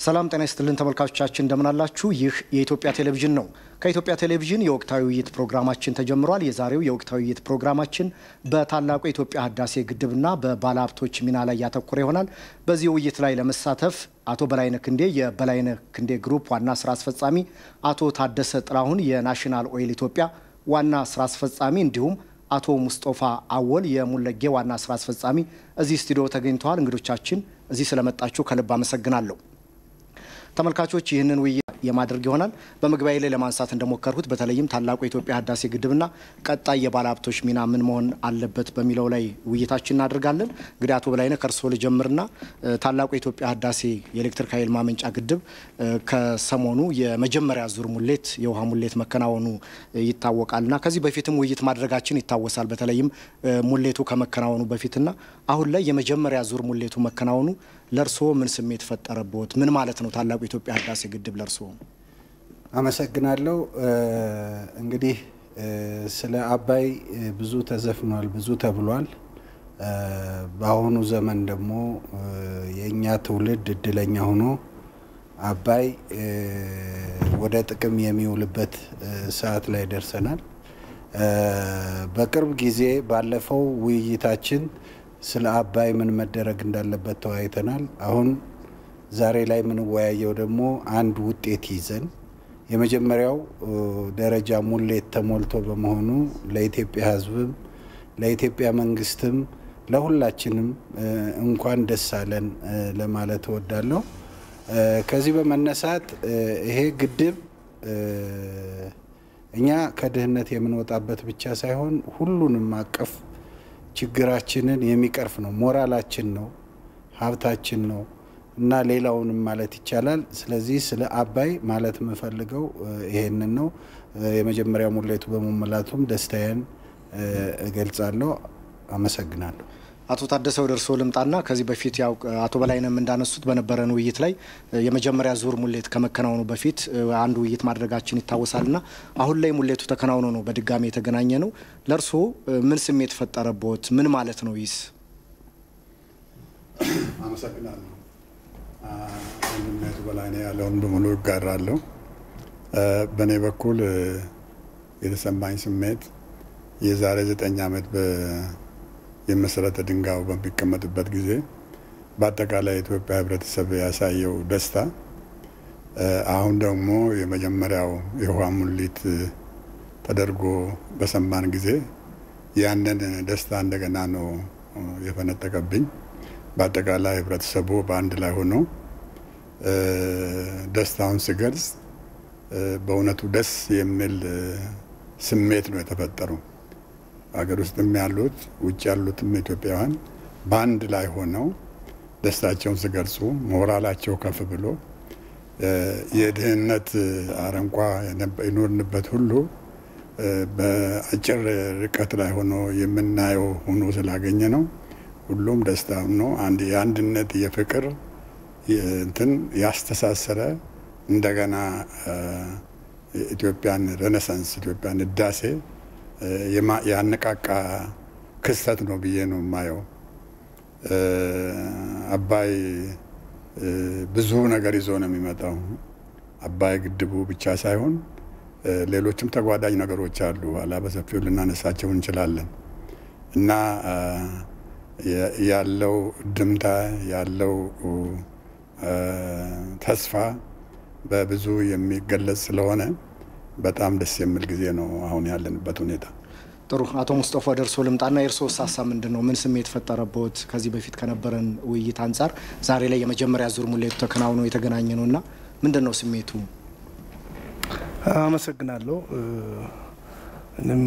ሰላም ጤና ይስጥልን ተመልካቾቻችን እንደምን አላችሁ? ይህ የኢትዮጵያ ቴሌቪዥን ነው። ከኢትዮጵያ ቴሌቪዥን የወቅታዊ ውይይት ፕሮግራማችን ተጀምሯል። የዛሬው የወቅታዊ ውይይት ፕሮግራማችን በታላቁ የኢትዮጵያ ህዳሴ ግድብና በባለሀብቶች ሚና ላይ ያተኮረ ይሆናል። በዚህ ውይይት ላይ ለመሳተፍ አቶ በላይነህ ክንዴ የበላይነህ ክንዴ ግሩፕ ዋና ስራ አስፈጻሚ፣ አቶ ታደሰ ጥላሁን የናሽናል ኦይል ኢትዮጵያ ዋና ስራ አስፈጻሚ እንዲሁም አቶ ሙስጦፋ አወል የሙለጌ ዋና ስራ አስፈጻሚ እዚህ ስቱዲዮ ተገኝተዋል። እንግዶቻችን እዚህ ስለመጣችሁ ከልብ አመሰግናለሁ። ተመልካቾች ይህንን ውይይት የማድረግ ይሆናል። በመግቢያ ላይ ለማንሳት እንደሞከርኩት በተለይም ታላቁ የኢትዮጵያ ህዳሴ ግድብና ቀጣይ የባለሀብቶች ሚና ምን መሆን አለበት በሚለው ላይ ውይይታችን እናደርጋለን። እንግዲህ አቶ በላይነህ ከእርስዎ ልጀምርና ታላቁ የኢትዮጵያ ህዳሴ የኤሌክትሪክ ኃይል ማመንጫ ግድብ ከሰሞኑ የመጀመሪያ ዙር ሙሌት የውሃ ሙሌት መከናወኑ ይታወቃልና ከዚህ በፊትም ውይይት ማድረጋችን ይታወሳል። በተለይም ሙሌቱ ከመከናወኑ በፊትና አሁን ላይ የመጀመሪያ ዙር ሙሌቱ መከናወኑ ለእርስዎ ምን ስሜት ፈጠረቦት? ምን ማለት ነው ታላቁ የኢትዮጵያ ህዳሴ ግድብ ለእርስዎ? አመሰግናለሁ። እንግዲህ ስለ አባይ ብዙ ተዘፍኗል፣ ብዙ ተብሏል። በአሁኑ ዘመን ደግሞ የእኛ ትውልድ እድለኛ ሆኖ አባይ ወደ ጥቅም የሚውልበት ሰዓት ላይ ደርሰናል። በቅርብ ጊዜ ባለፈው ውይይታችን ስለ አባይ ምን መደረግ እንዳለበት ተወያይተናል። አሁን ዛሬ ላይ የምንወያየው ደግሞ አንድ ውጤት ይዘን የመጀመሪያው ደረጃ ሙሌት ተሞልቶ በመሆኑ ለኢትዮጵያ ሕዝብም ለኢትዮጵያ መንግስትም ለሁላችንም እንኳን ደስ አለን ለማለት እወዳለሁ። ከዚህ በመነሳት ይሄ ግድብ እኛ ከድህነት የምንወጣበት ብቻ ሳይሆን ሁሉንም አቀፍ ችግራችንን የሚቀርፍ ነው። ሞራላችን ነው፣ ሀብታችን ነው እና ሌላውንም ማለት ይቻላል። ስለዚህ ስለ አባይ ማለት የምፈልገው ይሄንን ነው። የመጀመሪያ ሙሌቱ በመሞላቱም ደስታዬን እገልጻለሁ። አመሰግናለሁ። አቶ ታደሰ ወደ እርስዎ ልምጣና ከዚህ በፊት ያው አቶ በላይነህም እንዳነሱት በነበረን ውይይት ላይ የመጀመሪያ ዙር ሙሌት ከመከናወኑ በፊት አንድ ውይይት ማድረጋችን ይታወሳልና አሁን ላይ ሙሌቱ ተከናውኖ ነው በድጋሚ የተገናኘ ነው። ለእርስዎ ምን ስሜት ፈጠረቦት? ምን ማለት ነው ይስ? አመሰግናለሁ። ወንድሜቱ በላይነህ ያለውን በሙሉ ይጋራለሁ። በእኔ በኩል የተሰማኝ ስሜት የዛሬ ዘጠኝ ዓመት የመሰረተ ድንጋዩ በሚቀመጥበት ጊዜ በአጠቃላይ የኢትዮጵያ ሕብረተሰብ ያሳየው ደስታ አሁን ደግሞ የመጀመሪያው የውሃ ሙሊት ተደርጎ በሰማን ጊዜ ያንን ደስታ እንደገና ነው የፈነጠቀብኝ። በአጠቃላይ ሕብረተሰቡ በአንድ ላይ ሆኖ ደስታውን ሲገልጽ በእውነቱ ደስ የሚል ስሜት ነው የተፈጠረው። ሀገር ውስጥም ያሉት ውጭ ያሉትም ኢትዮጵያውያን በአንድ ላይ ሆነው ደስታቸውን ሲገልጹ ሞራላቸው ከፍ ብሎ የድህነት አረንቋ የኖርንበት ሁሉ በአጭር ርቀት ላይ ሆኖ የምናየው ሆኖ ስላገኘ ነው። ሁሉም ደስታ ነው። አንድ የአንድነት የፍቅር እንትን ያስተሳሰረ እንደገና ኢትዮጵያን ሬኔሳንስ ኢትዮጵያን ህዳሴ ያነቃቃ ክስተት ነው ብዬ ነው የማየው። አባይ ብዙ ነገር ይዞ ነው የሚመጣው። አባይ ግድቡ ብቻ ሳይሆን ሌሎችም ተጓዳኝ ነገሮች አሉ። ኋላ በሰፊው ልናነሳቸው እንችላለን እና ያለው ድምታ ያለው ተስፋ በብዙ የሚገለጽ ስለሆነ በጣም ደስ የሚል ጊዜ ነው አሁን ያለንበት ሁኔታ። ጥሩ። አቶ ሙስጠፋ ወደ እርስዎ ልምጣና የእርስዎ ሀሳብ ምንድን ነው? ምን ስሜት ፈጠረቦት? ከዚህ በፊት ከነበረን ውይይት አንጻር ዛሬ ላይ የመጀመሪያ ዙር ሙሌቱ ተከናውኖ የተገናኘ ነው እና ምንድን ነው ስሜቱ? አመሰግናለሁ። እኔም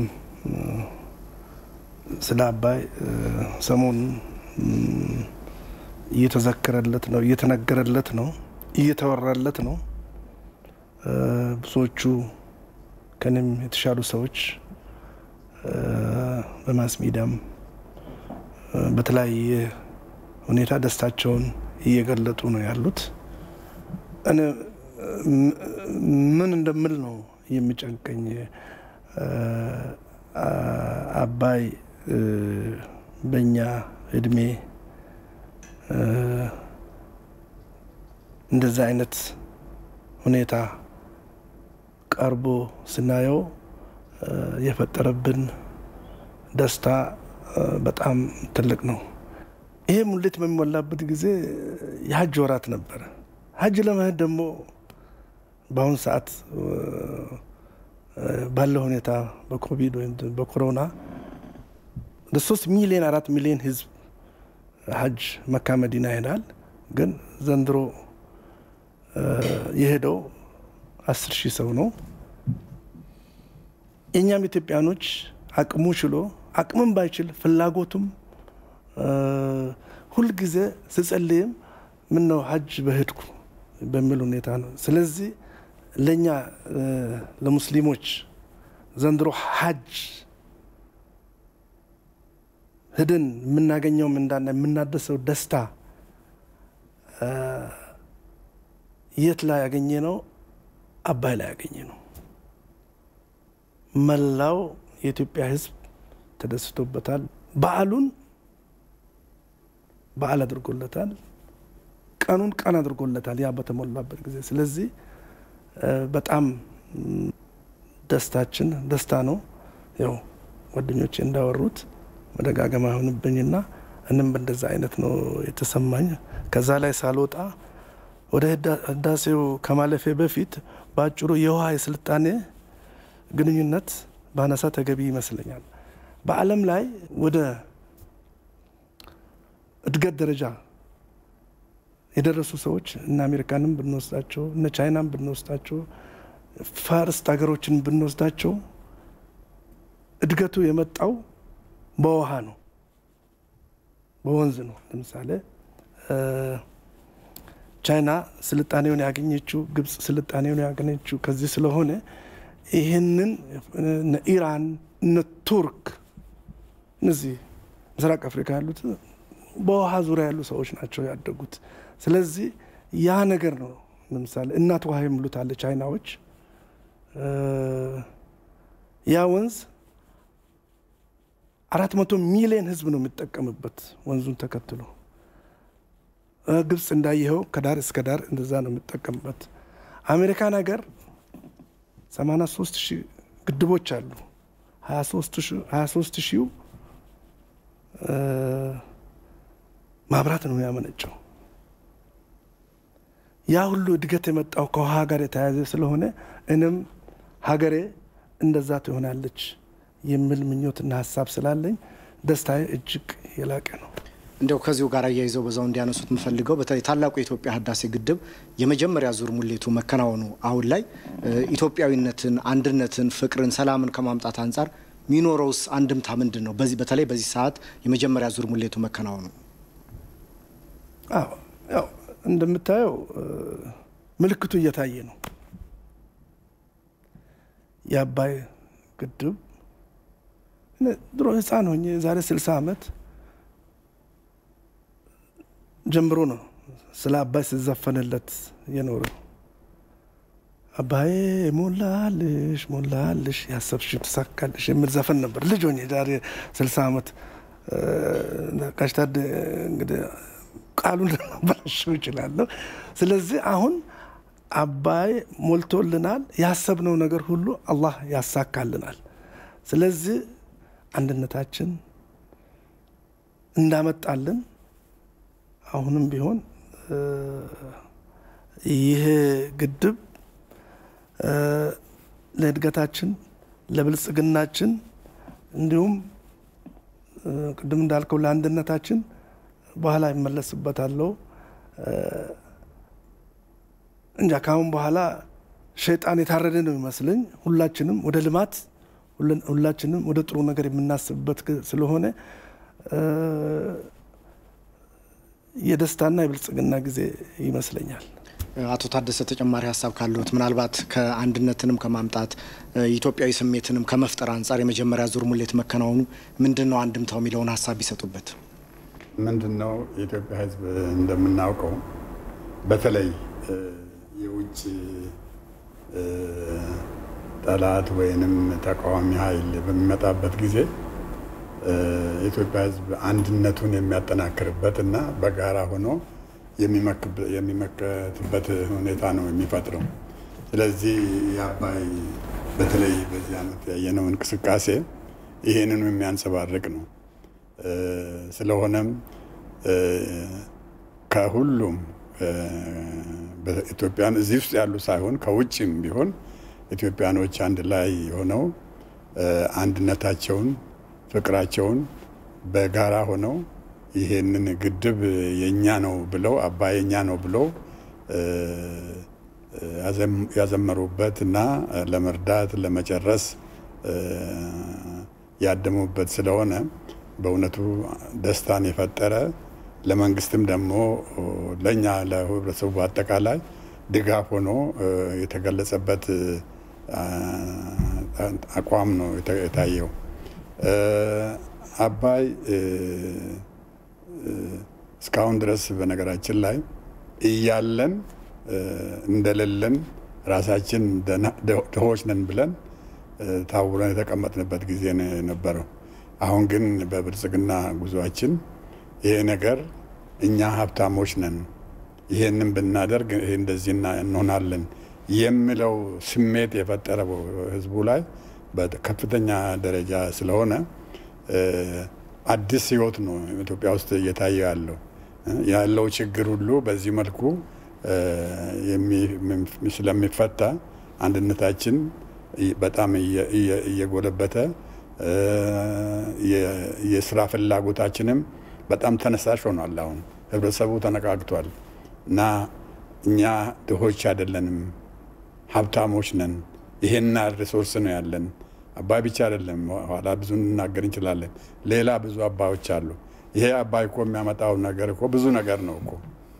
ስለ አባይ ሰሞኑን እየተዘከረለት ነው፣ እየተነገረለት ነው፣ እየተወራለት ነው። ብዙዎቹ ከኔም የተሻሉ ሰዎች በማስ ሚዲያም በተለያየ ሁኔታ ደስታቸውን እየገለጡ ነው ያሉት። እኔ ምን እንደምል ነው የሚጨንቀኝ። አባይ በእኛ እድሜ እንደዚህ አይነት ሁኔታ ቀርቦ ስናየው የፈጠረብን ደስታ በጣም ትልቅ ነው። ይሄ ሙሌት በሚሞላበት ጊዜ የሀጅ ወራት ነበረ። ሀጅ ለመሄድ ደግሞ በአሁኑ ሰዓት ባለው ሁኔታ በኮቪድ ወይም በኮሮና ሶስት ሚሊዮን አራት ሚሊዮን ህዝብ ሀጅ መካ መዲና ይሄዳል። ግን ዘንድሮ የሄደው አስር ሺህ ሰው ነው። የእኛም ኢትዮጵያኖች አቅሙ ችሎ አቅምም ባይችል ፍላጎቱም ሁልጊዜ ስጸልይም ምን ነው ሀጅ በሄድኩ በሚል ሁኔታ ነው። ስለዚህ ለእኛ ለሙስሊሞች ዘንድሮ ሀጅ ሄደን የምናገኘው ምንዳና የምናደሰው ደስታ የት ላይ ያገኘ ነው? አባይ ላይ ያገኘ ነው። መላው የኢትዮጵያ ሕዝብ ተደስቶበታል። በዓሉን በዓል አድርጎለታል። ቀኑን ቀን አድርጎለታል። ያ በተሞላበት ጊዜ ስለዚህ በጣም ደስታችን ደስታ ነው። ያው ጓደኞቼ እንዳወሩት መደጋገም አይሆንብኝና እንም በእንደዛ አይነት ነው የተሰማኝ። ከዛ ላይ ሳልወጣ ወደ ህዳሴው ከማለፌ በፊት በአጭሩ የውሃ የስልጣኔ ግንኙነት ባነሳ ተገቢ ይመስለኛል። በዓለም ላይ ወደ እድገት ደረጃ የደረሱ ሰዎች እነ አሜሪካንም ብንወስዳቸው እነ ቻይናም ብንወስዳቸው ፋርስት ሀገሮችን ብንወስዳቸው እድገቱ የመጣው በውሃ ነው፣ በወንዝ ነው። ለምሳሌ ቻይና ስልጣኔውን ያገኘችው ግብጽ ስልጣኔውን ያገኘችው ከዚህ ስለሆነ ይህንን እነ ኢራን እነ ቱርክ እነዚህ ምስራቅ አፍሪካ ያሉት በውሃ ዙሪያ ያሉ ሰዎች ናቸው ያደጉት። ስለዚህ ያ ነገር ነው። ለምሳሌ እናት ውሃ የሚሉት አለ ቻይናዎች። ያ ወንዝ አራት መቶ ሚሊዮን ህዝብ ነው የሚጠቀምበት ወንዙን ተከትሎ። ግብጽ እንዳየኸው ከዳር እስከ ዳር እንደዛ ነው የሚጠቀምበት። አሜሪካን ሀገር 83 ሺህ ግድቦች አሉ። 23 ሺው ማብራት ነው ያመነጨው። ያ ሁሉ እድገት የመጣው ከውሃ ጋር የተያያዘ ስለሆነ እኔም ሀገሬ እንደዛ ትሆናለች የሚል ምኞትና ሀሳብ ስላለኝ ደስታዬ እጅግ የላቀ ነው። እንዲያው ከዚሁ ጋር አያይዘው በዛው እንዲያነሱት የምፈልገው በተለይ ታላቁ የኢትዮጵያ ህዳሴ ግድብ የመጀመሪያ ዙር ሙሌቱ መከናወኑ አሁን ላይ ኢትዮጵያዊነትን፣ አንድነትን፣ ፍቅርን፣ ሰላምን ከማምጣት አንጻር ሚኖረውስ አንድምታ ምንድን ነው? በዚህ በተለይ በዚህ ሰዓት የመጀመሪያ ዙር ሙሌቱ መከናወኑ አዎ ያው እንደምታየው ምልክቱ እየታየ ነው። የአባይ ግድብ ድሮ ህፃን ሆኜ የዛሬ ስልሳ ዓመት ጀምሮ ነው ስለ አባይ ስዘፈንለት የኖረው። አባዬ ሞላልሽ ሞላልሽ ያሰብሽው ትሳካልሽ የሚል ዘፈን ነበር ልጅ ሆኜ ዛሬ ስልሳ ዓመት ቀሽታድ እንግዲህ ቃሉን ልናበላሸው ይችላለሁ። ስለዚህ አሁን አባይ ሞልቶልናል። ያሰብነው ነገር ሁሉ አላህ ያሳካልናል። ስለዚህ አንድነታችን እንዳመጣልን አሁንም ቢሆን ይሄ ግድብ ለእድገታችን ለብልጽግናችን እንዲሁም ቅድም እንዳልከው ለአንድነታችን በኋላ ይመለስበታለሁ። እንጃ ካሁን በኋላ ሸይጣን የታረደ ነው ይመስለኝ። ሁላችንም ወደ ልማት ሁላችንም ወደ ጥሩ ነገር የምናስብበት ስለሆነ የደስታና የብልጽግና ጊዜ ይመስለኛል። አቶ ታደሰ ተጨማሪ ሀሳብ ካለዎት ምናልባት ከአንድነትንም ከማምጣት ኢትዮጵያዊ ስሜትንም ከመፍጠር አንጻር የመጀመሪያ ዙር ሙሌት መከናወኑ ምንድን ነው አንድምታው የሚለውን ሀሳብ ቢሰጡበት። ምንድን ነው የኢትዮጵያ ሕዝብ እንደምናውቀው በተለይ የውጭ ጠላት ወይንም ተቃዋሚ ኃይል በሚመጣበት ጊዜ የኢትዮጵያ ሕዝብ አንድነቱን የሚያጠናክርበት እና በጋራ ሆኖ የሚመከትበት ሁኔታ ነው የሚፈጥረው። ስለዚህ የአባይ በተለይ በዚህ ዓመት ያየነው እንቅስቃሴ ይህንኑ የሚያንጸባርቅ ነው። ስለሆነም ከሁሉም ኢትዮጵያን እዚህ ውስጥ ያሉ ሳይሆን ከውጭም ቢሆን ኢትዮጵያኖች አንድ ላይ ሆነው አንድነታቸውን፣ ፍቅራቸውን በጋራ ሆነው ይሄንን ግድብ የኛ ነው ብለው አባይ የኛ ነው ብለው ያዘመሩበት እና ለመርዳት ለመጨረስ ያደሙበት ስለሆነ በእውነቱ ደስታን የፈጠረ ለመንግስትም ደግሞ ለእኛ ለህብረተሰቡ አጠቃላይ ድጋፍ ሆኖ የተገለጸበት አቋም ነው የታየው። አባይ እስካሁን ድረስ በነገራችን ላይ እያለን እንደሌለን ራሳችን ድሆች ነን ብለን ታውረን የተቀመጥንበት ጊዜ ነው የነበረው። አሁን ግን በብልጽግና ጉዟችን ይሄ ነገር እኛ ሀብታሞች ነን፣ ይሄንን ብናደርግ ይሄ እንደዚህ እንሆናለን የሚለው ስሜት የፈጠረው ህዝቡ ላይ በከፍተኛ ደረጃ ስለሆነ አዲስ ህይወት ነው ኢትዮጵያ ውስጥ እየታየ ያለው ያለው ችግር ሁሉ በዚህ መልኩ ስለሚፈታ አንድነታችን በጣም እየጎለበተ የስራ ፍላጎታችንም በጣም ተነሳሽ ሆኗል። አሁን ህብረተሰቡ ተነቃቅቷል እና እኛ ድሆች አይደለንም፣ ሀብታሞች ነን። ይሄና ሪሶርስ ነው ያለን። አባይ ብቻ አይደለም፣ ኋላ ብዙ እንናገር እንችላለን። ሌላ ብዙ አባዮች አሉ። ይሄ አባይ እኮ የሚያመጣው ነገር እኮ ብዙ ነገር ነው እኮ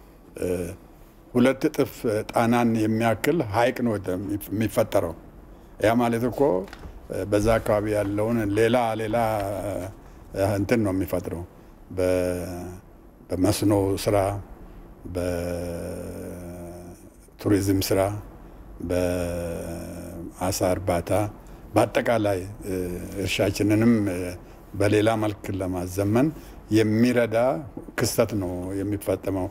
ሁለት እጥፍ ጣናን የሚያክል ሀይቅ ነው የሚፈጠረው። ያ ማለት እኮ በዛ አካባቢ ያለውን ሌላ ሌላ እንትን ነው የሚፈጥረው። በመስኖ ስራ፣ በቱሪዝም ስራ፣ በአሳ እርባታ፣ በአጠቃላይ እርሻችንንም በሌላ መልክ ለማዘመን የሚረዳ ክስተት ነው የሚፈጠመው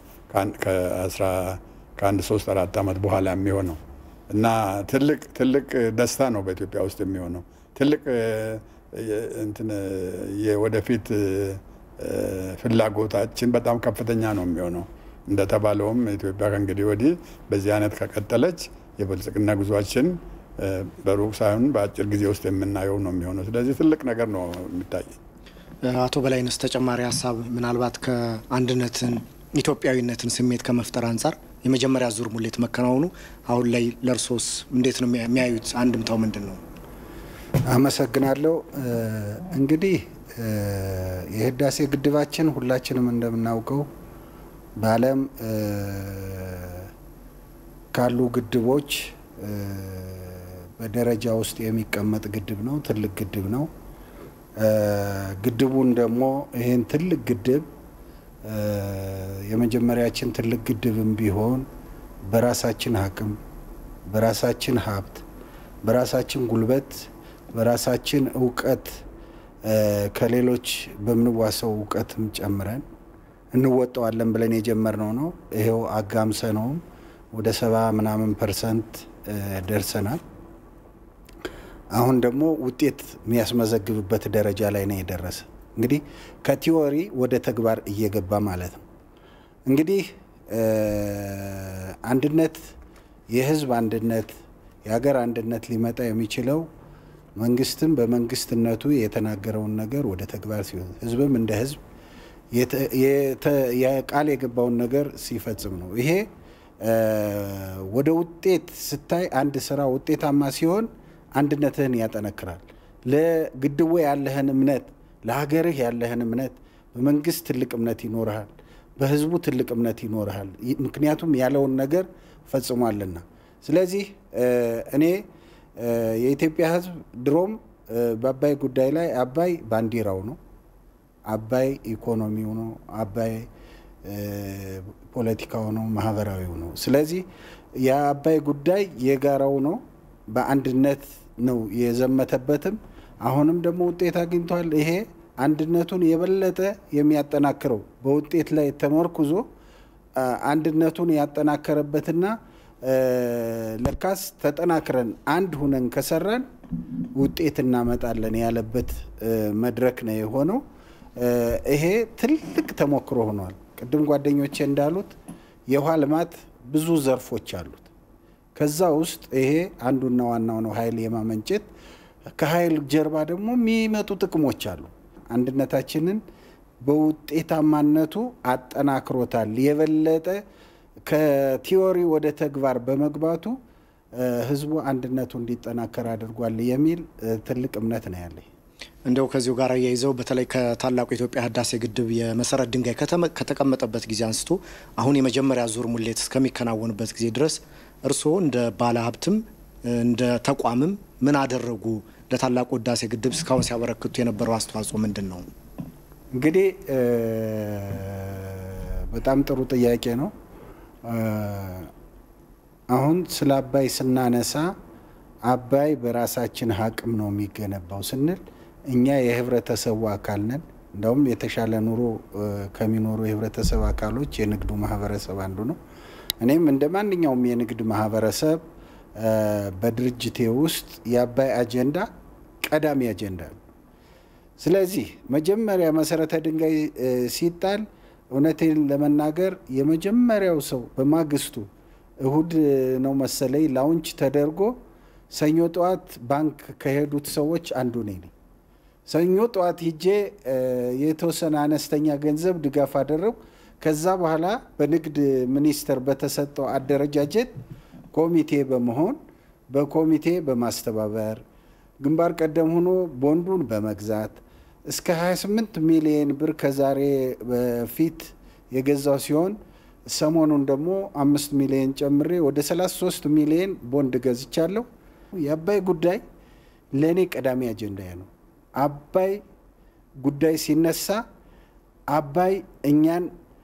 ከአንድ ሶስት አራት ዓመት በኋላ የሚሆነው እና ትልቅ ትልቅ ደስታ ነው በኢትዮጵያ ውስጥ የሚሆነው። ትልቅ እንትን የወደፊት ፍላጎታችን በጣም ከፍተኛ ነው የሚሆነው። እንደተባለውም ኢትዮጵያ ከእንግዲህ ወዲህ በዚህ አይነት ከቀጠለች የብልጽግና ጉዟችን በሩቅ ሳይሆን በአጭር ጊዜ ውስጥ የምናየው ነው የሚሆነው። ስለዚህ ትልቅ ነገር ነው የሚታይ። አቶ በላይነስ ተጨማሪ ሀሳብ ምናልባት ከአንድነትን ኢትዮጵያዊነትን ስሜት ከመፍጠር አንጻር የመጀመሪያ ዙር ሙሌት መከናወኑ አሁን ላይ ለእርሶስ እንዴት ነው የሚያዩት? አንድምታው ምንድን ነው? አመሰግናለሁ። እንግዲህ የህዳሴ ግድባችን ሁላችንም እንደምናውቀው በዓለም ካሉ ግድቦች በደረጃ ውስጥ የሚቀመጥ ግድብ ነው። ትልቅ ግድብ ነው። ግድቡን ደግሞ ይህን ትልቅ ግድብ የመጀመሪያችን ትልቅ ግድብም ቢሆን በራሳችን አቅም፣ በራሳችን ሀብት፣ በራሳችን ጉልበት፣ በራሳችን እውቀት ከሌሎች በምንዋሰው እውቀትም ጨምረን እንወጣዋለን ብለን የጀመርነው ነው። ይሄው አጋምሰነውም ወደ ሰባ ምናምን ፐርሰንት ደርሰናል። አሁን ደግሞ ውጤት የሚያስመዘግብበት ደረጃ ላይ ነው የደረሰ። እንግዲህ ከቲዎሪ ወደ ተግባር እየገባ ማለት ነው። እንግዲህ አንድነት፣ የህዝብ አንድነት፣ የሀገር አንድነት ሊመጣ የሚችለው መንግስትም በመንግስትነቱ የተናገረውን ነገር ወደ ተግባር ሲሆን፣ ህዝብም እንደ ህዝብ ቃል የገባውን ነገር ሲፈጽም ነው። ይሄ ወደ ውጤት ስታይ አንድ ስራ ውጤታማ ሲሆን አንድነትህን ያጠነክራል። ለግድቡ ያለህን እምነት ለሀገርህ ያለህን እምነት በመንግስት ትልቅ እምነት ይኖርሃል፣ በህዝቡ ትልቅ እምነት ይኖርሃል። ምክንያቱም ያለውን ነገር ፈጽሟልና። ስለዚህ እኔ የኢትዮጵያ ህዝብ ድሮም በአባይ ጉዳይ ላይ አባይ ባንዲራው ነው፣ አባይ ኢኮኖሚው ነው፣ አባይ ፖለቲካው ነው፣ ማህበራዊው ነው። ስለዚህ የአባይ ጉዳይ የጋራው ነው። በአንድነት ነው የዘመተበትም አሁንም ደግሞ ውጤት አግኝቷል። ይሄ አንድነቱን የበለጠ የሚያጠናክረው በውጤት ላይ ተመርኩዞ አንድነቱን ያጠናከረበትና ለካስ ተጠናክረን አንድ ሁነን ከሰራን ውጤት እናመጣለን ያለበት መድረክ ነው የሆነው። ይሄ ትልቅ ተሞክሮ ሆኗል። ቅድም ጓደኞቼ እንዳሉት የውሃ ልማት ብዙ ዘርፎች አሉት። ከዛ ውስጥ ይሄ አንዱና ዋናው ነው፣ ኃይል የማመንጨት ከኃይል ጀርባ ደግሞ የሚመጡ ጥቅሞች አሉ። አንድነታችንን በውጤታማነቱ አጠናክሮታል። የበለጠ ከቲዎሪ ወደ ተግባር በመግባቱ ህዝቡ አንድነቱ እንዲጠናከር አድርጓል የሚል ትልቅ እምነት ነው ያለኝ። እንደው ከዚሁ ጋር አያይዘው በተለይ ከታላቁ የኢትዮጵያ ህዳሴ ግድብ የመሰረት ድንጋይ ከተቀመጠበት ጊዜ አንስቶ አሁን የመጀመሪያ ዙር ሙሌት እስከሚከናወንበት ጊዜ ድረስ እርስዎ እንደ ባለ ሀብትም እንደ ተቋምም ምን አደረጉ? ለታላቁ ህዳሴ ግድብ እስካሁን ሲያበረክቱ የነበረው አስተዋጽኦ ምንድን ነው? እንግዲህ በጣም ጥሩ ጥያቄ ነው። አሁን ስለ አባይ ስናነሳ አባይ በራሳችን አቅም ነው የሚገነባው ስንል እኛ የህብረተሰቡ አካል ነን። እንደውም የተሻለ ኑሮ ከሚኖሩ የህብረተሰብ አካሎች የንግዱ ማህበረሰብ አንዱ ነው። እኔም እንደ ማንኛውም የንግድ ማህበረሰብ በድርጅቴ ውስጥ የአባይ አጀንዳ ቀዳሚ አጀንዳ ነው። ስለዚህ መጀመሪያ መሰረተ ድንጋይ ሲጣል እውነቴን ለመናገር የመጀመሪያው ሰው በማግስቱ እሁድ ነው መሰለኝ ላውንች ተደርጎ ሰኞ ጠዋት ባንክ ከሄዱት ሰዎች አንዱ ነኝ። ሰኞ ጠዋት ሂጄ የተወሰነ አነስተኛ ገንዘብ ድጋፍ አደረጉ። ከዛ በኋላ በንግድ ሚኒስቴር በተሰጠው አደረጃጀት ኮሚቴ በመሆን በኮሚቴ በማስተባበር ግንባር ቀደም ሆኖ ቦንዱን በመግዛት እስከ 28 ሚሊየን ብር ከዛሬ በፊት የገዛው ሲሆን ሰሞኑን ደግሞ አምስት ሚሊየን ጨምሬ ወደ 33 ሚሊየን ቦንድ ገዝቻለሁ። የአባይ ጉዳይ ለእኔ ቀዳሚ አጀንዳዬ ነው። አባይ ጉዳይ ሲነሳ አባይ እኛን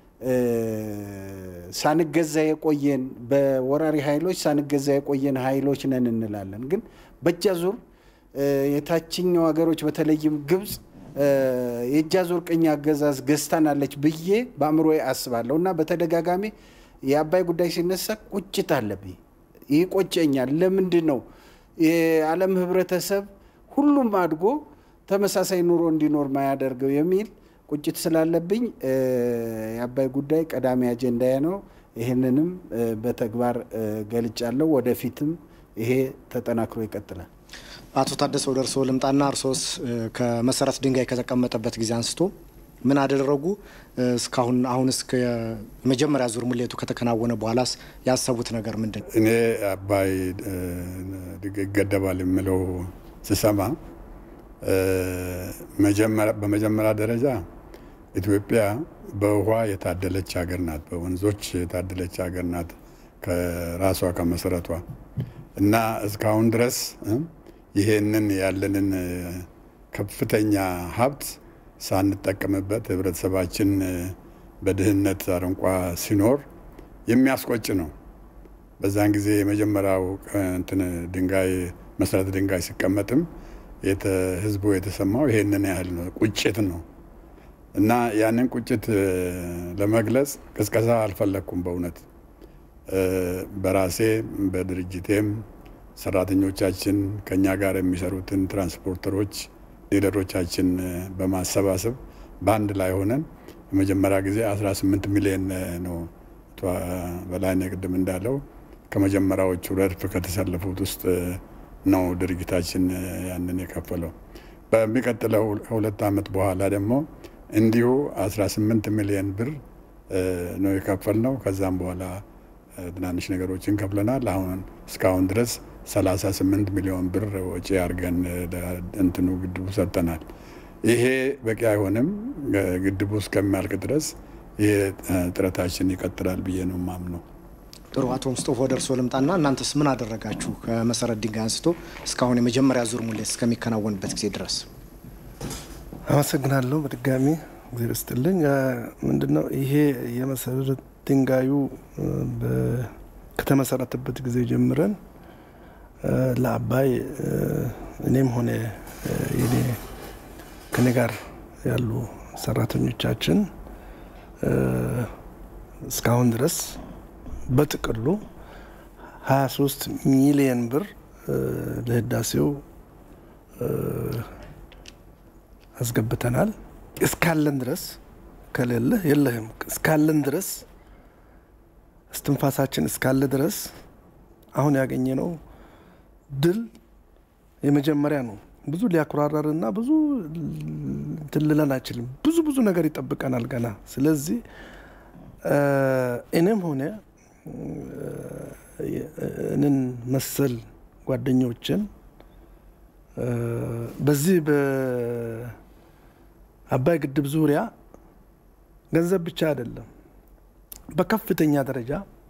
ሳንገዛ የቆየን በወራሪ ኃይሎች ሳንገዛ የቆየን ኃይሎች ነን እንላለን። ግን በእጅ አዙር የታችኛው ሀገሮች በተለይም ግብፅ የእጅ አዙር ቅኝ አገዛዝ ገዝታናለች ብዬ በአእምሮ አስባለሁ እና በተደጋጋሚ የአባይ ጉዳይ ሲነሳ ቁጭት አለብኝ። ይህ ቆጨኛል። ለምንድን ነው የዓለም ህብረተሰብ ሁሉም አድጎ ተመሳሳይ ኑሮ እንዲኖር ማያደርገው የሚል ቁጭት ስላለብኝ የአባይ ጉዳይ ቀዳሚ አጀንዳዬ ነው። ይህንንም በተግባር ገልጫለሁ። ወደፊትም ይሄ ተጠናክሮ ይቀጥላል። አቶ ታደሰ ወደ እርስዎ ልምጣና እርሶስ ከመሰረት ድንጋይ ከተቀመጠበት ጊዜ አንስቶ ምን አደረጉ? እስካሁን አሁን እስከ የመጀመሪያ ዙር ሙሌቱ ከተከናወነ በኋላስ ያሰቡት ነገር ምንድን ነው? እኔ አባይ ይገደባል የምለው ስሰማ በመጀመሪያ ደረጃ ኢትዮጵያ በውሃ የታደለች ሀገር ናት። በወንዞች የታደለች ሀገር ናት ከራሷ ከመሰረቷ እና እስካሁን ድረስ ይሄንን ያለንን ከፍተኛ ሀብት ሳንጠቀምበት ህብረተሰባችን በድህነት አረንቋ ሲኖር የሚያስቆጭ ነው። በዛን ጊዜ የመጀመሪያው እንትን ድንጋይ መሰረተ ድንጋይ ሲቀመጥም ህዝቡ የተሰማው ይሄንን ያህል ነው፣ ቁጭት ነው እና ያንን ቁጭት ለመግለጽ ቅስቀሳ አልፈለግኩም። በእውነት በራሴ በድርጅቴም ሰራተኞቻችን ከኛ ጋር የሚሰሩትን ትራንስፖርተሮች፣ ሊደሮቻችን በማሰባሰብ በአንድ ላይ ሆነን የመጀመሪያ ጊዜ 18 ሚሊዮን ነው በላይነህ ቅድም እንዳለው ከመጀመሪያዎቹ ረድፍ ከተሰለፉት ውስጥ ነው ድርጅታችን ያንን የከፈለው። በሚቀጥለው ከሁለት ዓመት በኋላ ደግሞ እንዲሁ 18 ሚሊዮን ብር ነው የከፈልነው። ከዛም በኋላ ትናንሽ ነገሮችን ከፍለናል። አሁን እስካሁን ድረስ 38 ሚሊዮን ብር ወጪ አድርገን እንትኑ ግድቡ ሰጥተናል። ይሄ በቂ አይሆንም። ግድቡ እስከሚያልቅ ድረስ ይሄ ጥረታችን ይቀጥላል ብዬ ነው የማምነው። ጥሩ አቶ ሙስጦፎ ወደ እርስዎ ልምጣና እናንተስ ምን አደረጋችሁ? ከመሰረት ድንጋይ አንስቶ እስካሁን የመጀመሪያ ዙር ሙሌት እስከሚከናወንበት ጊዜ ድረስ። አመሰግናለሁ በድጋሚ እግዜር ይስጥልኝ። ምንድነው ይሄ የመሰረት ድንጋዩ ከተመሰረተበት ጊዜ ጀምረን ለአባይ እኔም ሆነ የኔ ከኔ ጋር ያሉ ሰራተኞቻችን እስካሁን ድረስ በጥቅሉ 23 ሚሊየን ብር ለህዳሴው አስገብተናል። እስካለን ድረስ ከሌለህ የለህም። እስካለን ድረስ እስትንፋሳችን እስካለ ድረስ አሁን ያገኘነው ድል የመጀመሪያ ነው። ብዙ ሊያኩራራርና ብዙ እንትን ልለን አይችልም። ብዙ ብዙ ነገር ይጠብቀናል ገና። ስለዚህ እኔም ሆነ እንን መሰል ጓደኞችን በዚህ በአባይ ግድብ ዙሪያ ገንዘብ ብቻ አይደለም፣ በከፍተኛ ደረጃ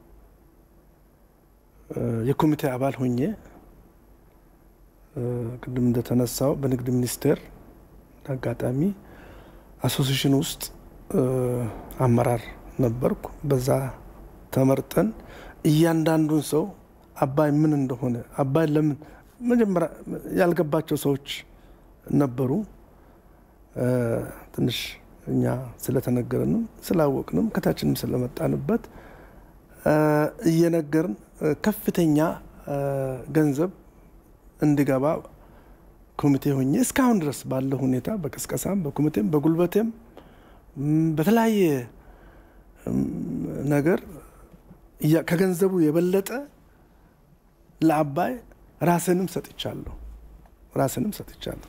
የኮሚቴ አባል ሆኜ ቅድም እንደተነሳው በንግድ ሚኒስቴር አጋጣሚ አሶሲሽን ውስጥ አመራር ነበርኩ። በዛ ተመርጠን እያንዳንዱን ሰው አባይ ምን እንደሆነ አባይ ለምን መጀመሪያ ያልገባቸው ሰዎች ነበሩ። ትንሽ እኛ ስለተነገረንም ስላወቅንም ከታችንም ስለመጣንበት እየነገርን ከፍተኛ ገንዘብ እንዲገባ ኮሚቴ ሆኜ እስካሁን ድረስ ባለው ሁኔታ በቅስቀሳም በኮሚቴም በጉልበቴም በተለያየ ነገር ከገንዘቡ የበለጠ ለአባይ ራስንም ሰጥቻለሁ ራስንም ሰጥቻለሁ።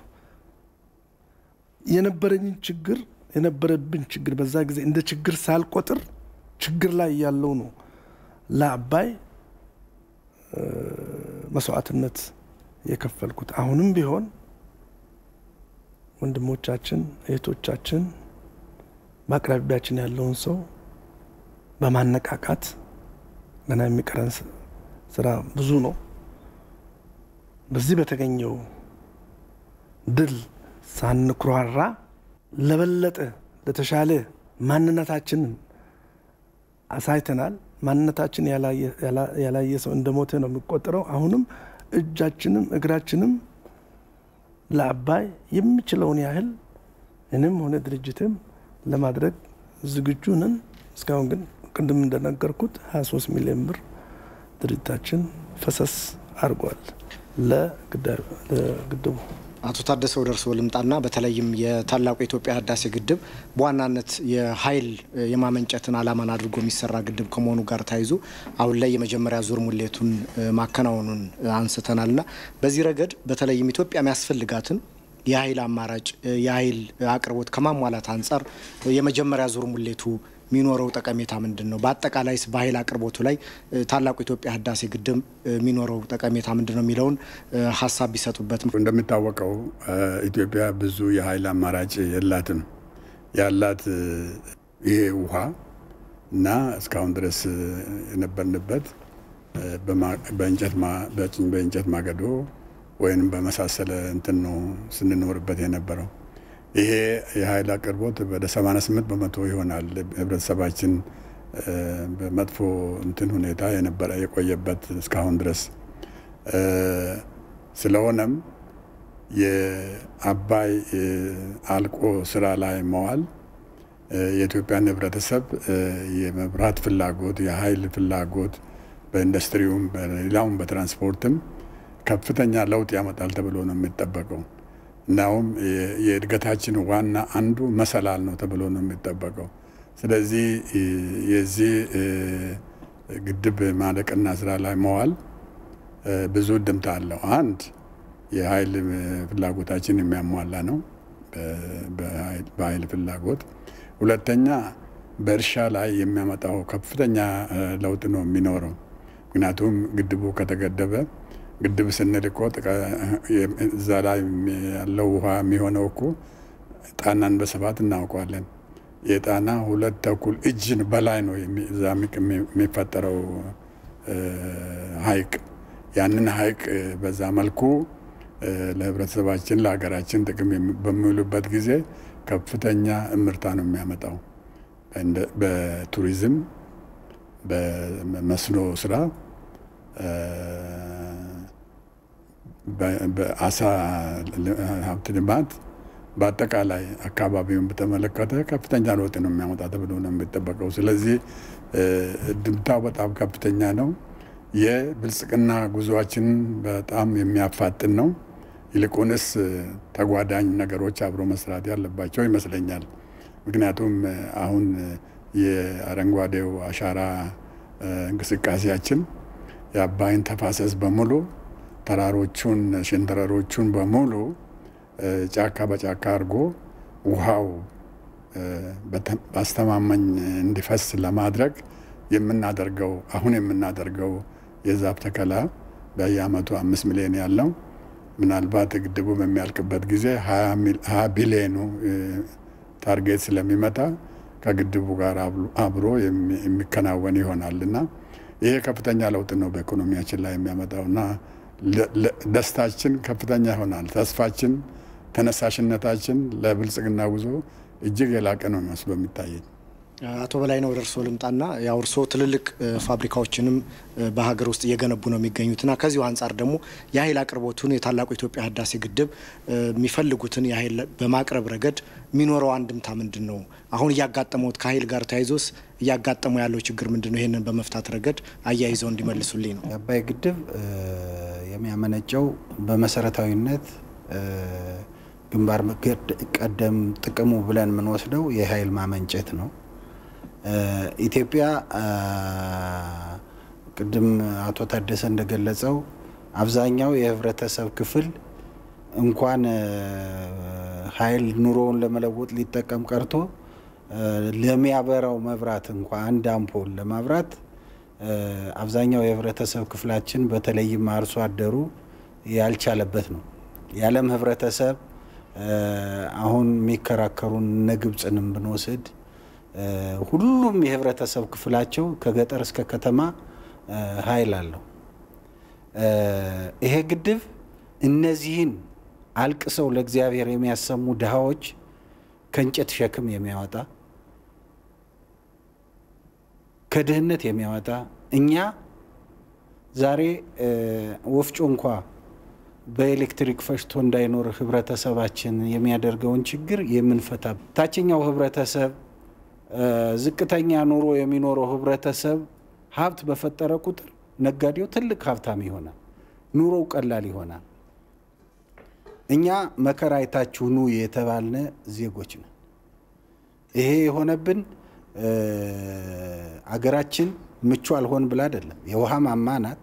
የነበረኝን ችግር የነበረብን ችግር በዛ ጊዜ እንደ ችግር ሳልቆጥር ችግር ላይ ያለው ነው ለአባይ መስዋዕትነት የከፈልኩት። አሁንም ቢሆን ወንድሞቻችን እህቶቻችን በአቅራቢያችን ያለውን ሰው በማነቃቃት ገና የሚቀረን ስራ ብዙ ነው። በዚህ በተገኘው ድል ሳንኩራራ ለበለጠ ለተሻለ ማንነታችንን አሳይተናል። ማንነታችን ያላየ ሰው እንደሞተ ነው የሚቆጠረው። አሁንም እጃችንም እግራችንም ለአባይ የሚችለውን ያህል እኔም ሆነ ድርጅትም ለማድረግ ዝግጁ ነን። እስካሁን ግን ቅድም እንደነገርኩት 23 ሚሊዮን ብር ድርጅታችን ፈሰስ አድርጓል ለግድቡ። አቶ ታደሰ ወደ እርስዎ ልምጣና በተለይም የታላቁ የኢትዮጵያ ህዳሴ ግድብ በዋናነት የኃይል የማመንጨትን ዓላማን አድርጎ የሚሰራ ግድብ ከመሆኑ ጋር ተያይዞ አሁን ላይ የመጀመሪያ ዙር ሙሌቱን ማከናወኑን አንስተናልና በዚህ ረገድ በተለይም ኢትዮጵያ የሚያስፈልጋትን የኃይል አማራጭ የኃይል አቅርቦት ከማሟላት አንጻር የመጀመሪያ ዙር ሙሌቱ የሚኖረው ጠቀሜታ ምንድን ነው? በአጠቃላይስ በኃይል አቅርቦቱ ላይ ታላቁ የኢትዮጵያ ህዳሴ ግድብ የሚኖረው ጠቀሜታ ምንድን ነው የሚለውን ሀሳብ ቢሰጡበት። እንደሚታወቀው ኢትዮጵያ ብዙ የኃይል አማራጭ የላትም። ያላት ይሄ ውሃ እና እስካሁን ድረስ የነበርንበት በእንጨት ማገዶ ወይም በመሳሰለ እንትን ነው ስንኖርበት የነበረው። ይሄ የኃይል አቅርቦት ወደ 88 በመቶ ይሆናል ህብረተሰባችን በመጥፎ እንትን ሁኔታ የነበረ የቆየበት እስካሁን ድረስ። ስለሆነም የአባይ አልቆ ስራ ላይ መዋል የኢትዮጵያን ህብረተሰብ የመብራት ፍላጎት፣ የኃይል ፍላጎት በኢንዱስትሪውም በሌላውም በትራንስፖርትም ከፍተኛ ለውጥ ያመጣል ተብሎ ነው የሚጠበቀው። እናውም የእድገታችን ዋና አንዱ መሰላል ነው ተብሎ ነው የሚጠበቀው። ስለዚህ የዚህ ግድብ ማለቅና ስራ ላይ መዋል ብዙ ድምታ አለው። አንድ የኃይል ፍላጎታችን የሚያሟላ ነው በኃይል ፍላጎት። ሁለተኛ በእርሻ ላይ የሚያመጣው ከፍተኛ ለውጥ ነው የሚኖረው። ምክንያቱም ግድቡ ከተገደበ ግድብ ስንል እኮ እዛ ላይ ያለው ውሃ የሚሆነው እኮ ጣናን በስፋት እናውቀዋለን። የጣና ሁለት ተኩል እጅን በላይ ነው እዛ የሚፈጠረው ሐይቅ ያንን ሐይቅ በዛ መልኩ ለህብረተሰባችን ለሀገራችን ጥቅም በሚውሉበት ጊዜ ከፍተኛ እምርታ ነው የሚያመጣው በቱሪዝም በመስኖ ስራ በአሳ ሀብት ልማት በአጠቃላይ አካባቢውን በተመለከተ ከፍተኛ ለውጥ ነው የሚያመጣ ተብሎ ነው የሚጠበቀው። ስለዚህ ድምታው በጣም ከፍተኛ ነው። የብልጽግና ጉዞአችንን በጣም የሚያፋጥን ነው። ይልቁንስ ተጓዳኝ ነገሮች አብሮ መስራት ያለባቸው ይመስለኛል። ምክንያቱም አሁን የአረንጓዴው አሻራ እንቅስቃሴያችን የአባይን ተፋሰስ በሙሉ ተራሮቹን፣ ሸንተረሮቹን በሙሉ ጫካ በጫካ አድርጎ ውሃው በአስተማማኝ እንዲፈስ ለማድረግ የምናደርገው አሁን የምናደርገው የዛፍ ተከላ በየአመቱ አምስት ሚሊዮን ያለው ምናልባት ግድቡ በሚያልቅበት ጊዜ ሀያ ቢሊዮኑ ታርጌት ስለሚመታ ከግድቡ ጋር አብሮ የሚከናወን ይሆናል እና ይሄ ከፍተኛ ለውጥ ነው በኢኮኖሚያችን ላይ የሚያመጣው እና ደስታችን ከፍተኛ ይሆናል። ተስፋችን፣ ተነሳሽነታችን ለብልጽግና ጉዞ እጅግ የላቀ ነው መስሎ የሚታየኝ። አቶ በላይ ነው ወደ እርስዎ ልምጣና ያው እርስዎ ትልልቅ ፋብሪካዎችንም በሀገር ውስጥ እየገነቡ ነው የሚገኙትና ከዚሁ አንጻር ደግሞ የኃይል አቅርቦቱን የታላቁ ኢትዮጵያ ህዳሴ ግድብ የሚፈልጉትን የኃይል በማቅረብ ረገድ የሚኖረው አንድምታ ምንድን ነው? አሁን እያጋጠመውት ከኃይል ጋር ተያይዞስ እያጋጠመው ያለው ችግር ምንድን ነው? ይህንን በመፍታት ረገድ አያይዘው እንዲመልሱልኝ ነው። የአባይ ግድብ የሚያመነጨው በመሰረታዊነት ግንባር ቀደም ጥቅሙ ብለን የምንወስደው የኃይል ማመንጨት ነው። ኢትዮጵያ ቅድም አቶ ታደሰ እንደገለጸው አብዛኛው የህብረተሰብ ክፍል እንኳን ኃይል ኑሮውን ለመለወጥ ሊጠቀም ቀርቶ ለሚያበራው መብራት እንኳ አንድ አምፖል ለማብራት አብዛኛው የህብረተሰብ ክፍላችን በተለይም አርሶ አደሩ ያልቻለበት ነው። የዓለም ህብረተሰብ አሁን የሚከራከሩን እነ ግብፅንም ብንወስድ ሁሉም የህብረተሰብ ክፍላቸው ከገጠር እስከ ከተማ ኃይል አለው። ይሄ ግድብ እነዚህን አልቅሰው ለእግዚአብሔር የሚያሰሙ ድሃዎች ከእንጨት ሸክም የሚያወጣ ከድህነት የሚያወጣ እኛ ዛሬ ወፍጮ እንኳ በኤሌክትሪክ ፈሽቶ እንዳይኖር ህብረተሰባችን የሚያደርገውን ችግር የምንፈታ ታችኛው ህብረተሰብ ዝቅተኛ ኑሮ የሚኖረው ህብረተሰብ ሀብት በፈጠረ ቁጥር ነጋዴው ትልቅ ሀብታም ይሆናል፣ ኑሮው ቀላል ይሆናል። እኛ መከራ አይታችሁ ኑ የተባልነ ዜጎች ነን። ይሄ የሆነብን አገራችን ምቹ አልሆን ብላ አይደለም። የውሃ ማማ ናት።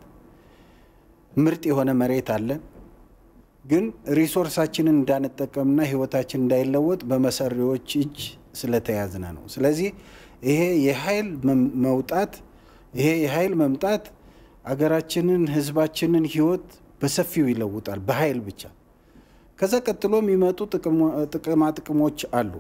ምርጥ የሆነ መሬት አለን። ግን ሪሶርሳችንን እንዳንጠቀምና ህይወታችን እንዳይለወጥ በመሰሪዎች እጅ ስለተያዝነ ነው። ስለዚህ ይሄ የኃይል መውጣት ይሄ የኃይል መምጣት አገራችንን ህዝባችንን ህይወት በሰፊው ይለውጣል፣ በኃይል ብቻ። ከዛ ቀጥሎ የሚመጡ ጥቅማ ጥቅሞች አሉ።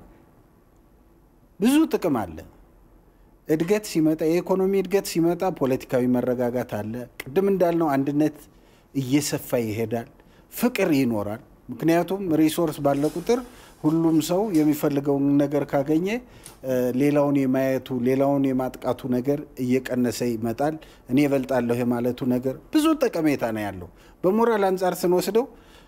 ብዙ ጥቅም አለ። እድገት ሲመጣ የኢኮኖሚ እድገት ሲመጣ ፖለቲካዊ መረጋጋት አለ። ቅድም እንዳልነው አንድነት እየሰፋ ይሄዳል። ፍቅር ይኖራል። ምክንያቱም ሪሶርስ ባለ ቁጥር ሁሉም ሰው የሚፈልገውን ነገር ካገኘ ሌላውን የማየቱ ሌላውን የማጥቃቱ ነገር እየቀነሰ ይመጣል። እኔ እበልጣለሁ የማለቱ ነገር ብዙ ጠቀሜታ ነው ያለው። በሞራል አንጻር ስንወስደው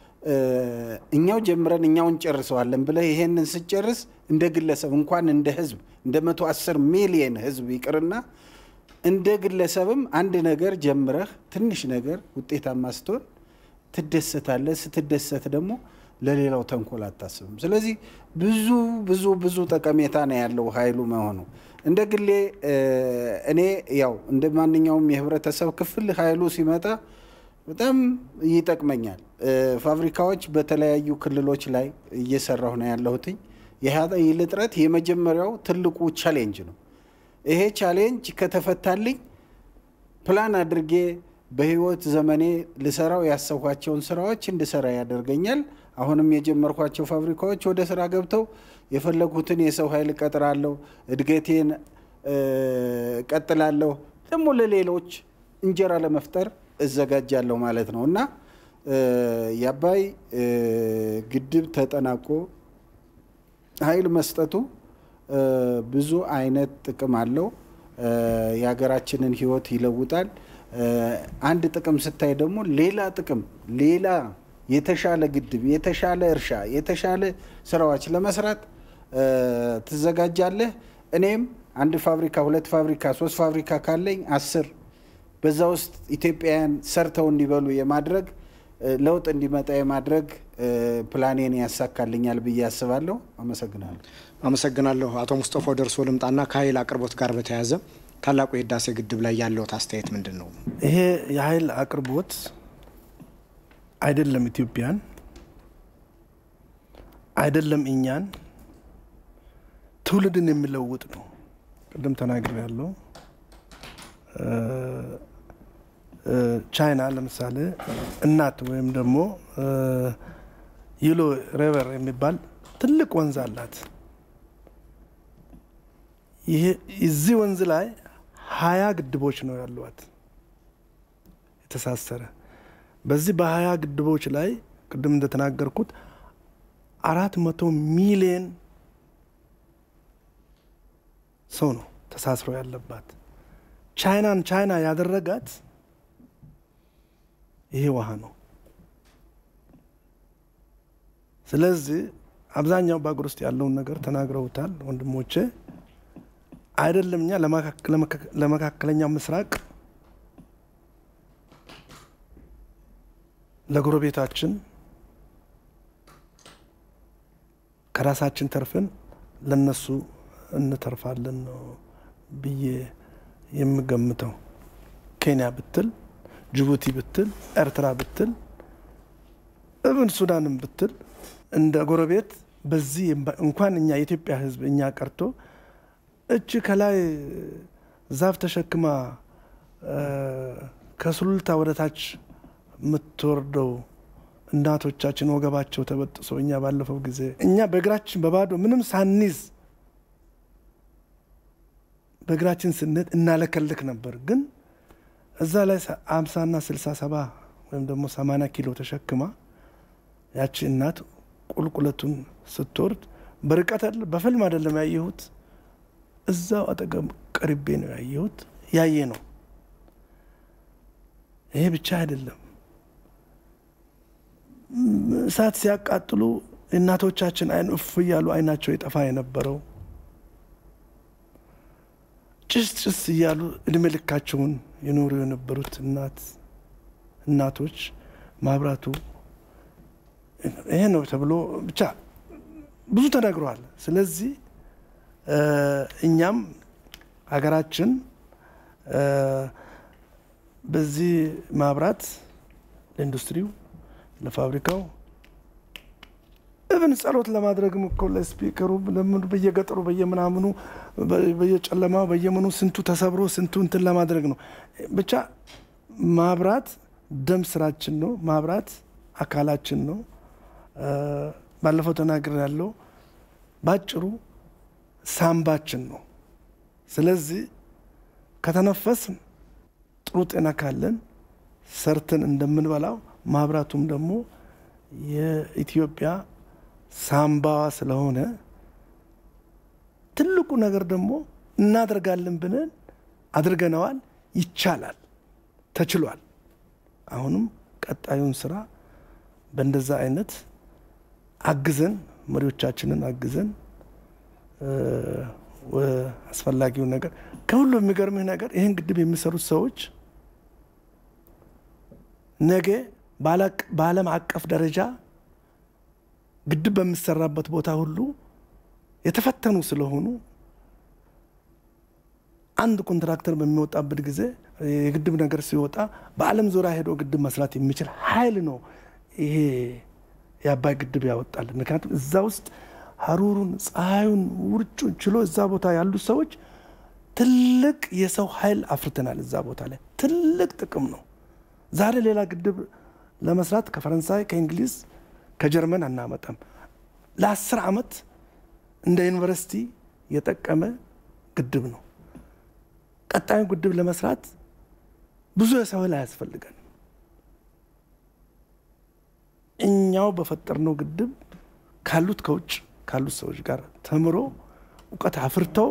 እኛው ጀምረን እኛው እንጨርሰዋለን ብለህ ይሄንን ስጨርስ እንደ ግለሰብ እንኳን እንደ ህዝብ እንደ መቶ አስር ሚሊየን ህዝብ ይቅርና እንደ ግለሰብም አንድ ነገር ጀምረህ ትንሽ ነገር ውጤታማ ስትሆን ትደሰታለህ። ስትደሰት ደግሞ ለሌላው ተንኮል አታስብም። ስለዚህ ብዙ ብዙ ብዙ ጠቀሜታ ነው ያለው ኃይሉ መሆኑ። እንደ ግሌ እኔ ያው እንደ ማንኛውም የህብረተሰብ ክፍል ኃይሉ ሲመጣ በጣም ይጠቅመኛል። ፋብሪካዎች በተለያዩ ክልሎች ላይ እየሰራሁ ነው ያለሁትኝ። የኃይል እጥረት የመጀመሪያው ትልቁ ቻሌንጅ ነው። ይሄ ቻሌንጅ ከተፈታልኝ ፕላን አድርጌ በህይወት ዘመኔ ልሰራው ያሰብኳቸውን ስራዎች እንድሰራ ያደርገኛል። አሁንም የጀመርኳቸው ፋብሪካዎች ወደ ስራ ገብተው የፈለጉትን የሰው ኃይል እቀጥራለሁ፣ እድገቴን እቀጥላለሁ፣ ደግሞ ለሌሎች እንጀራ ለመፍጠር እዘጋጃለሁ ማለት ነው እና የአባይ ግድብ ተጠናቆ ኃይል መስጠቱ ብዙ አይነት ጥቅም አለው። የሀገራችንን ህይወት ይለውጣል። አንድ ጥቅም ስታይ ደግሞ ሌላ ጥቅም ሌላ የተሻለ ግድብ፣ የተሻለ እርሻ፣ የተሻለ ስራዎች ለመስራት ትዘጋጃለህ። እኔም አንድ ፋብሪካ፣ ሁለት ፋብሪካ፣ ሶስት ፋብሪካ ካለኝ አስር በዛ ውስጥ ኢትዮጵያውያን ሰርተው እንዲበሉ የማድረግ ለውጥ እንዲመጣ የማድረግ ፕላኔን ያሳካልኛል ብዬ አስባለሁ። አመሰግናለሁ። አመሰግናለሁ። አቶ ሙስጠፋ ደርሶ ልምጣና ከኃይል አቅርቦት ጋር በተያያዘ ታላቁ የህዳሴ ግድብ ላይ ያለዎት አስተያየት ምንድን ነው? ይሄ የኃይል አቅርቦት አይደለም ኢትዮጵያን አይደለም እኛን ትውልድን የሚለውጥ ነው። ቅድም ተናግሬ ያለው ቻይና ለምሳሌ እናት ወይም ደግሞ ይሎ ሬቨር የሚባል ትልቅ ወንዝ አላት። ይሄ እዚህ ወንዝ ላይ ሀያ ግድቦች ነው ያሏት የተሳሰረ። በዚህ በሀያ ግድቦች ላይ ቅድም እንደተናገርኩት አራት መቶ ሚሊየን ሰው ነው ተሳስሮ ያለባት። ቻይናን ቻይና ያደረጋት ይሄ ውሃ ነው። ስለዚህ አብዛኛው በአገር ውስጥ ያለውን ነገር ተናግረውታል ወንድሞቼ። አይደለም እኛ ለመካከለኛው ምስራቅ ለጎረቤታችን ከራሳችን ተርፈን ለነሱ እንተርፋለን ነው ብዬ የምገምተው። ኬንያ ብትል፣ ጅቡቲ ብትል፣ ኤርትራ ብትል፣ እብን ሱዳንም ብትል እንደ ጎረቤት በዚህ እንኳን እኛ የኢትዮጵያ ሕዝብ እኛ ቀርቶ እች ከላይ ዛፍ ተሸክማ ከሱሉልታ ወደ ታች የምትወርደው እናቶቻችን ወገባቸው ተበጥሶ እኛ ባለፈው ጊዜ እኛ በእግራችን በባዶ ምንም ሳንይዝ በእግራችን ስንሄድ እናለከልክ ነበር። ግን እዛ ላይ አምሳና ስልሳ ሰባ ወይም ደግሞ ሰማንያ ኪሎ ተሸክማ ያቺ እናት ቁልቁለቱን ስትወርድ በርቀት በፊልም አይደለም ያየሁት፣ እዛው አጠገብ ቀርቤ ነው ያየሁት። ያየ ነው። ይሄ ብቻ አይደለም። እሳት ሲያቃጥሉ እናቶቻችን አይን እፍ እያሉ አይናቸው የጠፋ የነበረው ጭስ ጭስ እያሉ እድሜ ልካቸውን የኖሩ የነበሩት እናት እናቶች ማብራቱ ይሄ ነው ተብሎ ብቻ ብዙ ተነግሯል። ስለዚህ እኛም ሀገራችን በዚህ ማብራት ለኢንዱስትሪው፣ ለፋብሪካው እብን ጸሎት ለማድረግም እኮ ለስፒከሩ ለምኑ በየገጠሩ በየምናምኑ በየጨለማው በየምኑ ስንቱ ተሰብሮ ስንቱ እንትን ለማድረግ ነው። ብቻ ማብራት ደም ስራችን ነው። ማብራት አካላችን ነው። ባለፈው ተናግር ያለው ባጭሩ ሳምባችን ነው። ስለዚህ ከተነፈስን ጥሩ ጤና ካለን ሰርተን እንደምንበላው ማብራቱም ደግሞ የኢትዮጵያ ሳምባዋ ስለሆነ ትልቁ ነገር ደግሞ እናደርጋለን ብለን አድርገነዋል። ይቻላል፣ ተችሏል። አሁንም ቀጣዩን ስራ በእንደዛ አይነት አግዘን መሪዎቻችንን አግዘን አስፈላጊውን ነገር ከሁሉ የሚገርምህ ነገር ይህን ግድብ የሚሰሩት ሰዎች ነገ በዓለም አቀፍ ደረጃ ግድብ በሚሰራበት ቦታ ሁሉ የተፈተኑ ስለሆኑ አንድ ኮንትራክተር በሚወጣበት ጊዜ የግድብ ነገር ሲወጣ በዓለም ዙሪያ ሄዶ ግድብ መስራት የሚችል ኃይል ነው ይሄ የአባይ ግድብ ያወጣል። ምክንያቱም እዛ ውስጥ ሀሩሩን፣ ፀሐዩን፣ ውርጩን ችሎ እዛ ቦታ ያሉ ሰዎች ትልቅ የሰው ኃይል አፍርተናል። እዛ ቦታ ላይ ትልቅ ጥቅም ነው። ዛሬ ሌላ ግድብ ለመስራት ከፈረንሳይ፣ ከእንግሊዝ፣ ከጀርመን አናመጣም። ለአስር ዓመት እንደ ዩኒቨርሲቲ የጠቀመ ግድብ ነው። ቀጣዩ ግድብ ለመስራት ብዙ የሰው ኃይል አያስፈልገን። እኛው በፈጠርነው ግድብ ካሉት ከውጭ ካሉት ሰዎች ጋር ተምሮ እውቀት አፍርተው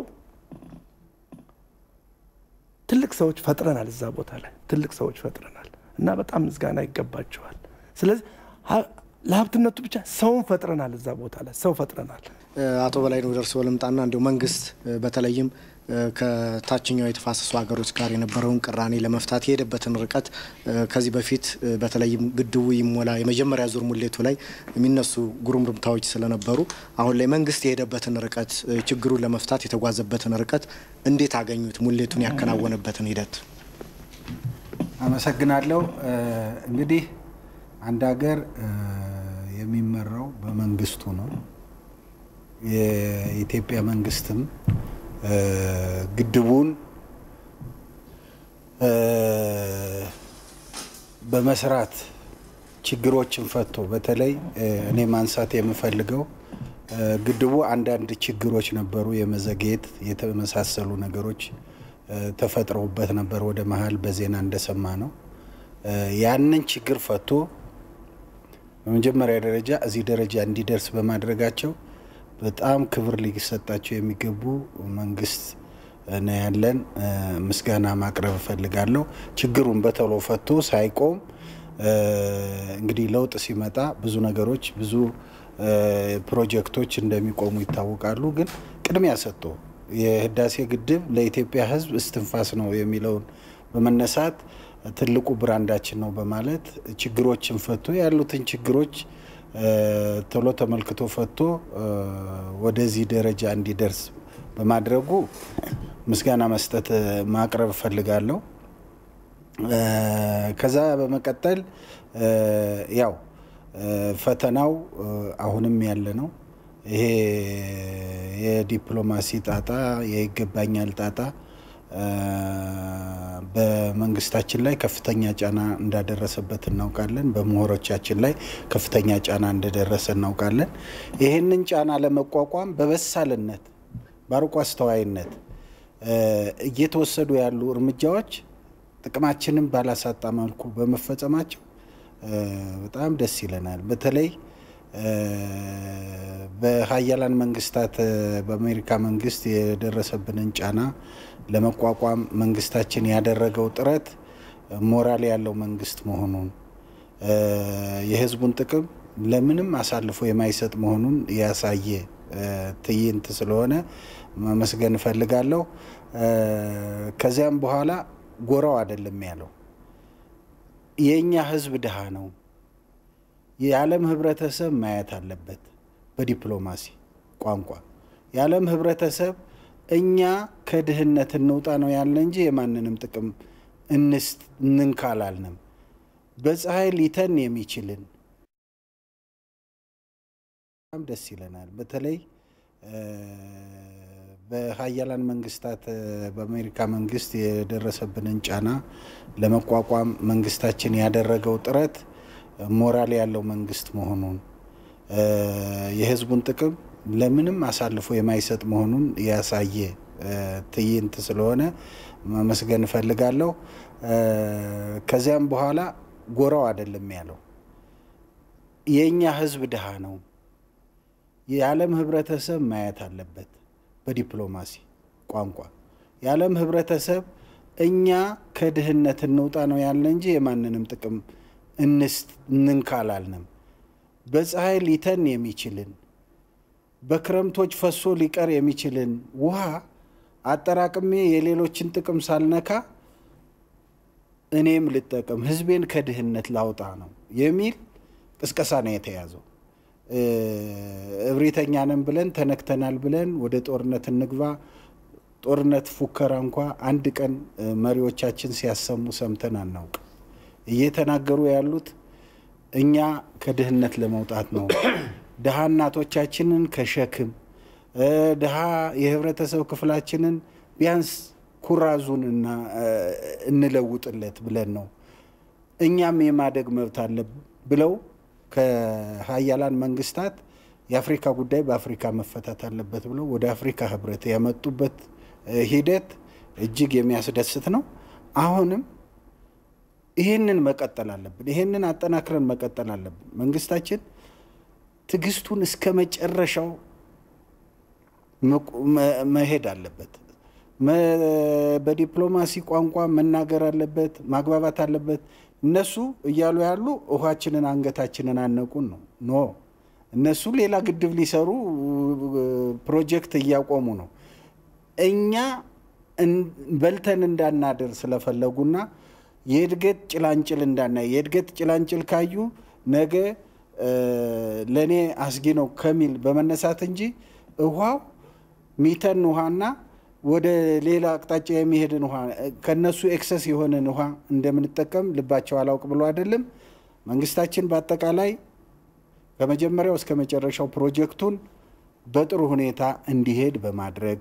ትልቅ ሰዎች ፈጥረናል። እዛ ቦታ ላይ ትልቅ ሰዎች ፈጥረናል እና በጣም ምስጋና ይገባቸዋል። ስለዚህ ለሀብትነቱ ብቻ ሰውን ፈጥረናል። እዛ ቦታ ላይ ሰው ፈጥረናል። አቶ በላይ ነው ደርሶ ልምጣና እንዲሁ መንግስት በተለይም ከታችኛው የተፋሰሱ ሀገሮች ጋር የነበረውን ቅራኔ ለመፍታት የሄደበትን ርቀት ከዚህ በፊት በተለይም ግድቡ ይሞላ የመጀመሪያ ዙር ሙሌቱ ላይ የሚነሱ ጉርምርምታዎች ስለነበሩ አሁን ላይ መንግስት የሄደበትን ርቀት ችግሩን ለመፍታት የተጓዘበትን ርቀት እንዴት አገኙት? ሙሌቱን ያከናወነበትን ሂደት። አመሰግናለሁ። እንግዲህ አንድ ሀገር የሚመራው በመንግስቱ ነው። የኢትዮጵያ መንግስትም ግድቡን በመስራት ችግሮችን ፈቶ በተለይ እኔ ማንሳት የምፈልገው ግድቡ አንዳንድ ችግሮች ነበሩ፣ የመዘግየት የተመሳሰሉ ነገሮች ተፈጥረውበት ነበር። ወደ መሀል በዜና እንደሰማ ነው። ያንን ችግር ፈቶ በመጀመሪያ ደረጃ እዚህ ደረጃ እንዲደርስ በማድረጋቸው በጣም ክብር ሊሰጣቸው የሚገቡ መንግስት ነው ያለን። ምስጋና ማቅረብ እፈልጋለሁ። ችግሩን በቶሎ ፈቶ ሳይቆም እንግዲህ ለውጥ ሲመጣ ብዙ ነገሮች ብዙ ፕሮጀክቶች እንደሚቆሙ ይታወቃሉ። ግን ቅድሚያ ሰጥቶ የህዳሴ ግድብ ለኢትዮጵያ ሕዝብ እስትንፋስ ነው የሚለውን በመነሳት ትልቁ ብራንዳችን ነው በማለት ችግሮችን ፈቶ ያሉትን ችግሮች ቶሎ ተመልክቶ ፈቶ ወደዚህ ደረጃ እንዲደርስ በማድረጉ ምስጋና መስጠት ማቅረብ እፈልጋለሁ። ከዛ በመቀጠል ያው ፈተናው አሁንም ያለ ነው። ይሄ የዲፕሎማሲ ጣጣ፣ የይገባኛል ጣጣ በመንግስታችን ላይ ከፍተኛ ጫና እንዳደረሰበት እናውቃለን። በምሁሮቻችን ላይ ከፍተኛ ጫና እንደደረሰ እናውቃለን። ይህንን ጫና ለመቋቋም በበሳልነት በአርቆ አስተዋይነት እየተወሰዱ ያሉ እርምጃዎች ጥቅማችንን ባላሳጣ መልኩ በመፈጸማቸው በጣም ደስ ይለናል። በተለይ በሀያላን መንግስታት በአሜሪካ መንግስት የደረሰብንን ጫና ለመቋቋም መንግስታችን ያደረገው ጥረት ሞራል ያለው መንግስት መሆኑን የህዝቡን ጥቅም ለምንም አሳልፎ የማይሰጥ መሆኑን ያሳየ ትዕይንት ስለሆነ ማመስገን እፈልጋለሁ። ከዚያም በኋላ ጎራው አይደለም ያለው የእኛ ህዝብ ድሃ ነው። የዓለም ህብረተሰብ ማየት አለበት። በዲፕሎማሲ ቋንቋ የዓለም ህብረተሰብ እኛ ከድህነት እንውጣ ነው ያለ እንጂ የማንንም ጥቅም እንንካ አላልንም። በፀሐይ ሊተን የሚችልን በጣም ደስ ይለናል። በተለይ በሀያላን መንግስታት በአሜሪካ መንግስት የደረሰብንን ጫና ለመቋቋም መንግስታችን ያደረገው ጥረት ሞራል ያለው መንግስት መሆኑን የህዝቡን ጥቅም ለምንም አሳልፎ የማይሰጥ መሆኑን ያሳየ ትዕይንት ስለሆነ ማመስገን እፈልጋለሁ። ከዚያም በኋላ ጎራው አይደለም ያለው የእኛ ህዝብ ድሃ ነው። የዓለም ህብረተሰብ ማየት አለበት። በዲፕሎማሲ ቋንቋ የዓለም ህብረተሰብ እኛ ከድህነት እንውጣ ነው ያለ እንጂ የማንንም ጥቅም እንንካ አላልንም። በፀሐይ ሊተን የሚችልን በክረምቶች ፈሶ ሊቀር የሚችልን ውሃ አጠራቅሜ የሌሎችን ጥቅም ሳልነካ እኔም ልጠቀም፣ ህዝቤን ከድህነት ላውጣ ነው የሚል ቅስቀሳ ነው የተያዘው። እብሪተኛ ነን ብለን ተነክተናል ብለን ወደ ጦርነት እንግባ፣ ጦርነት ፉከራ እንኳ አንድ ቀን መሪዎቻችን ሲያሰሙ ሰምተን አናውቅ። እየተናገሩ ያሉት እኛ ከድህነት ለመውጣት ነው፣ ድሃ እናቶቻችንን ከሸክም ድሃ የህብረተሰብ ክፍላችንን ቢያንስ ኩራዙን እንለውጥለት ብለን ነው። እኛም የማደግ መብት አለ ብለው ከሀያላን መንግስታት የአፍሪካ ጉዳይ በአፍሪካ መፈታት አለበት ብለው ወደ አፍሪካ ህብረት ያመጡበት ሂደት እጅግ የሚያስደስት ነው። አሁንም ይህንን መቀጠል አለብን። ይህንን አጠናክረን መቀጠል አለብን። መንግስታችን ትዕግስቱን እስከ መጨረሻው መሄድ አለበት። በዲፕሎማሲ ቋንቋ መናገር አለበት፣ ማግባባት አለበት። እነሱ እያሉ ያሉ ውሃችንን አንገታችንን አነቁን ነው። ኖ እነሱ ሌላ ግድብ ሊሰሩ ፕሮጀክት እያቆሙ ነው። እኛ በልተን እንዳናደር ስለፈለጉና የእድገት ጭላንጭል እንዳናይ የእድገት ጭላንጭል ካዩ ነገ ለእኔ አስጊ ነው ከሚል በመነሳት እንጂ ውሃው ሚተን ውሃና ወደ ሌላ አቅጣጫ የሚሄድን ውሃ ከነሱ ኤክሰስ የሆነን ውሃ እንደምንጠቀም ልባቸው አላውቅ ብሎ አይደለም። መንግስታችን በአጠቃላይ ከመጀመሪያው እስከ መጨረሻው ፕሮጀክቱን በጥሩ ሁኔታ እንዲሄድ በማድረግ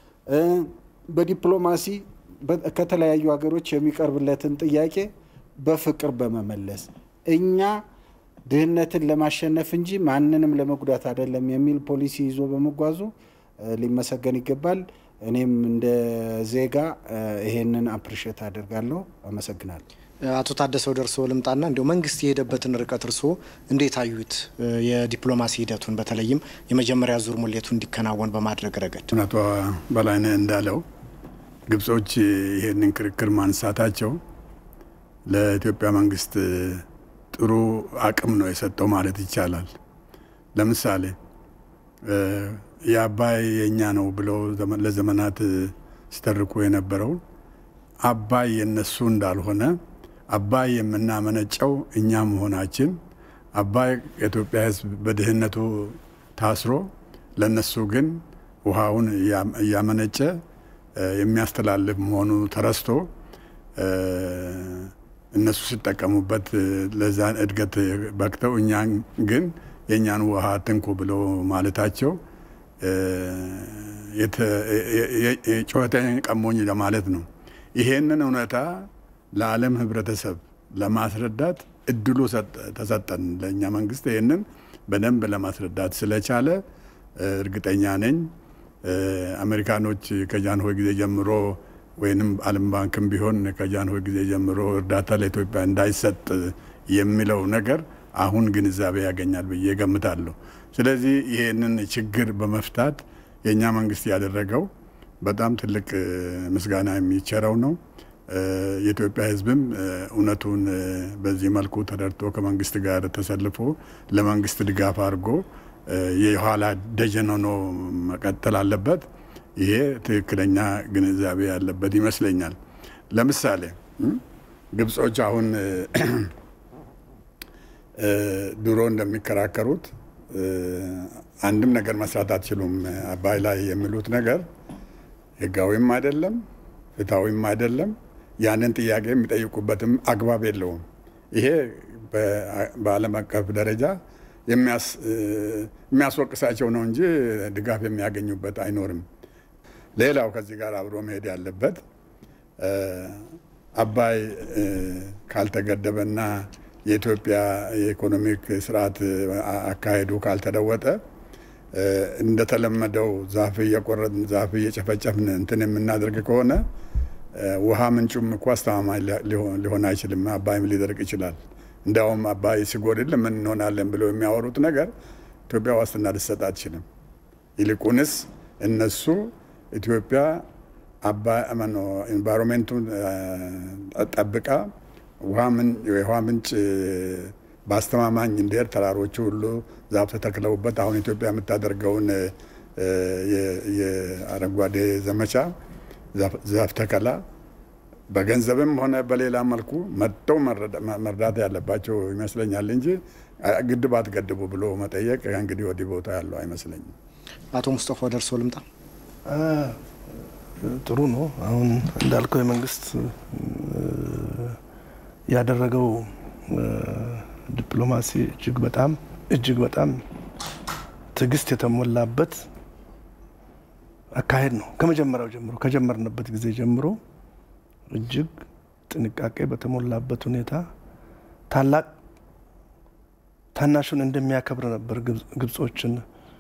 በዲፕሎማሲ ከተለያዩ ሀገሮች የሚቀርብለትን ጥያቄ በፍቅር በመመለስ እኛ ድህነትን ለማሸነፍ እንጂ ማንንም ለመጉዳት አይደለም የሚል ፖሊሲ ይዞ በመጓዙ ሊመሰገን ይገባል። እኔም እንደ ዜጋ ይሄንን አፕሪሼት አደርጋለሁ። አመሰግናለሁ። አቶ ታደሰ ወደ እርስዎ ልምጣና እንዲሁ መንግስት የሄደበትን ርቀት እርስዎ እንዴት አዩት? የዲፕሎማሲ ሂደቱን በተለይም የመጀመሪያ ዙር ሙሌቱ እንዲከናወን በማድረግ ረገድ አቶ በላይነህ እንዳለው ግብጾች ይሄንን ክርክር ማንሳታቸው ለኢትዮጵያ መንግስት ጥሩ አቅም ነው የሰጠው ማለት ይቻላል። ለምሳሌ የአባይ የእኛ ነው ብለው ለዘመናት ሲተርኩ የነበረው አባይ የነሱ እንዳልሆነ አባይ የምናመነጨው እኛ መሆናችን አባይ የኢትዮጵያ ሕዝብ በድህነቱ ታስሮ ለነሱ ግን ውሃውን እያመነጨ የሚያስተላልፍ መሆኑ ተረስቶ እነሱ ሲጠቀሙበት ለዛን እድገት በቅተው እኛን ግን የእኛን ውሃ ትንኩ ብለው ማለታቸው ጩኸቴን ቀሞኝ ለማለት ነው። ይሄንን እውነታ ለዓለም ህብረተሰብ ለማስረዳት እድሉ ተሰጠን። ለእኛ መንግስት ይህንን በደንብ ለማስረዳት ስለቻለ እርግጠኛ ነኝ አሜሪካኖች ከጃንሆይ ጊዜ ጀምሮ ወይንም ዓለም ባንክም ቢሆን ከጃንሆይ ጊዜ ጀምሮ እርዳታ ለኢትዮጵያ እንዳይሰጥ የሚለው ነገር አሁን ግንዛቤ ያገኛል ብዬ ገምታለሁ። ስለዚህ ይህንን ችግር በመፍታት የእኛ መንግስት ያደረገው በጣም ትልቅ ምስጋና የሚቸረው ነው። የኢትዮጵያ ሕዝብም እውነቱን በዚህ መልኩ ተረድቶ ከመንግስት ጋር ተሰልፎ ለመንግስት ድጋፍ አድርጎ የኋላ ደጀን ሆኖ መቀጠል አለበት። ይሄ ትክክለኛ ግንዛቤ ያለበት ይመስለኛል። ለምሳሌ ግብጾች አሁን ድሮ እንደሚከራከሩት አንድም ነገር መስራት አትችሉም አባይ ላይ የሚሉት ነገር ህጋዊም አይደለም፣ ፍትሐዊም አይደለም። ያንን ጥያቄ የሚጠይቁበትም አግባብ የለውም። ይሄ በዓለም አቀፍ ደረጃ የሚያስወቅሳቸው ነው እንጂ ድጋፍ የሚያገኙበት አይኖርም። ሌላው ከዚህ ጋር አብሮ መሄድ ያለበት አባይ ካልተገደበና የኢትዮጵያ የኢኮኖሚክ ስርዓት አካሄዱ ካልተለወጠ እንደተለመደው ዛፍ እየቆረጥን ዛፍ እየጨፈጨፍን እንትን የምናደርግ ከሆነ ውሃ ምንጩም እኮ አስተማማኝ ሊሆን አይችልም። አባይም ሊደርቅ ይችላል። እንዲያውም አባይ ሲጎድል ምን እንሆናለን ብለው የሚያወሩት ነገር ኢትዮጵያ ዋስትና ልትሰጥ አትችልም። ይልቁንስ እነሱ ኢትዮጵያ ኤንቫይሮንሜንቱን ጠብቃ የውሃ ምንጭ በአስተማማኝ እንዲሄድ ተራሮቹ ሁሉ ዛፍ ተተክለውበት አሁን ኢትዮጵያ የምታደርገውን የአረንጓዴ ዘመቻ ዛፍ ተከላ በገንዘብም ሆነ በሌላ መልኩ መጥተው መርዳት ያለባቸው ይመስለኛል እንጂ ግድብ አትገድቡ ብሎ መጠየቅ እንግዲህ ወዲህ ቦታ ያለው አይመስለኝም። አቶ ሙስጠፋ ወደ እርስዎ ልምጣ። ጥሩ ነው። አሁን እንዳልከው የመንግስት ያደረገው ዲፕሎማሲ እጅግ በጣም እጅግ በጣም ትዕግስት የተሞላበት አካሄድ ነው። ከመጀመሪያው ጀምሮ ከጀመርንበት ጊዜ ጀምሮ እጅግ ጥንቃቄ በተሞላበት ሁኔታ ታላቅ ታናሹን እንደሚያከብር ነበር ግብጾችን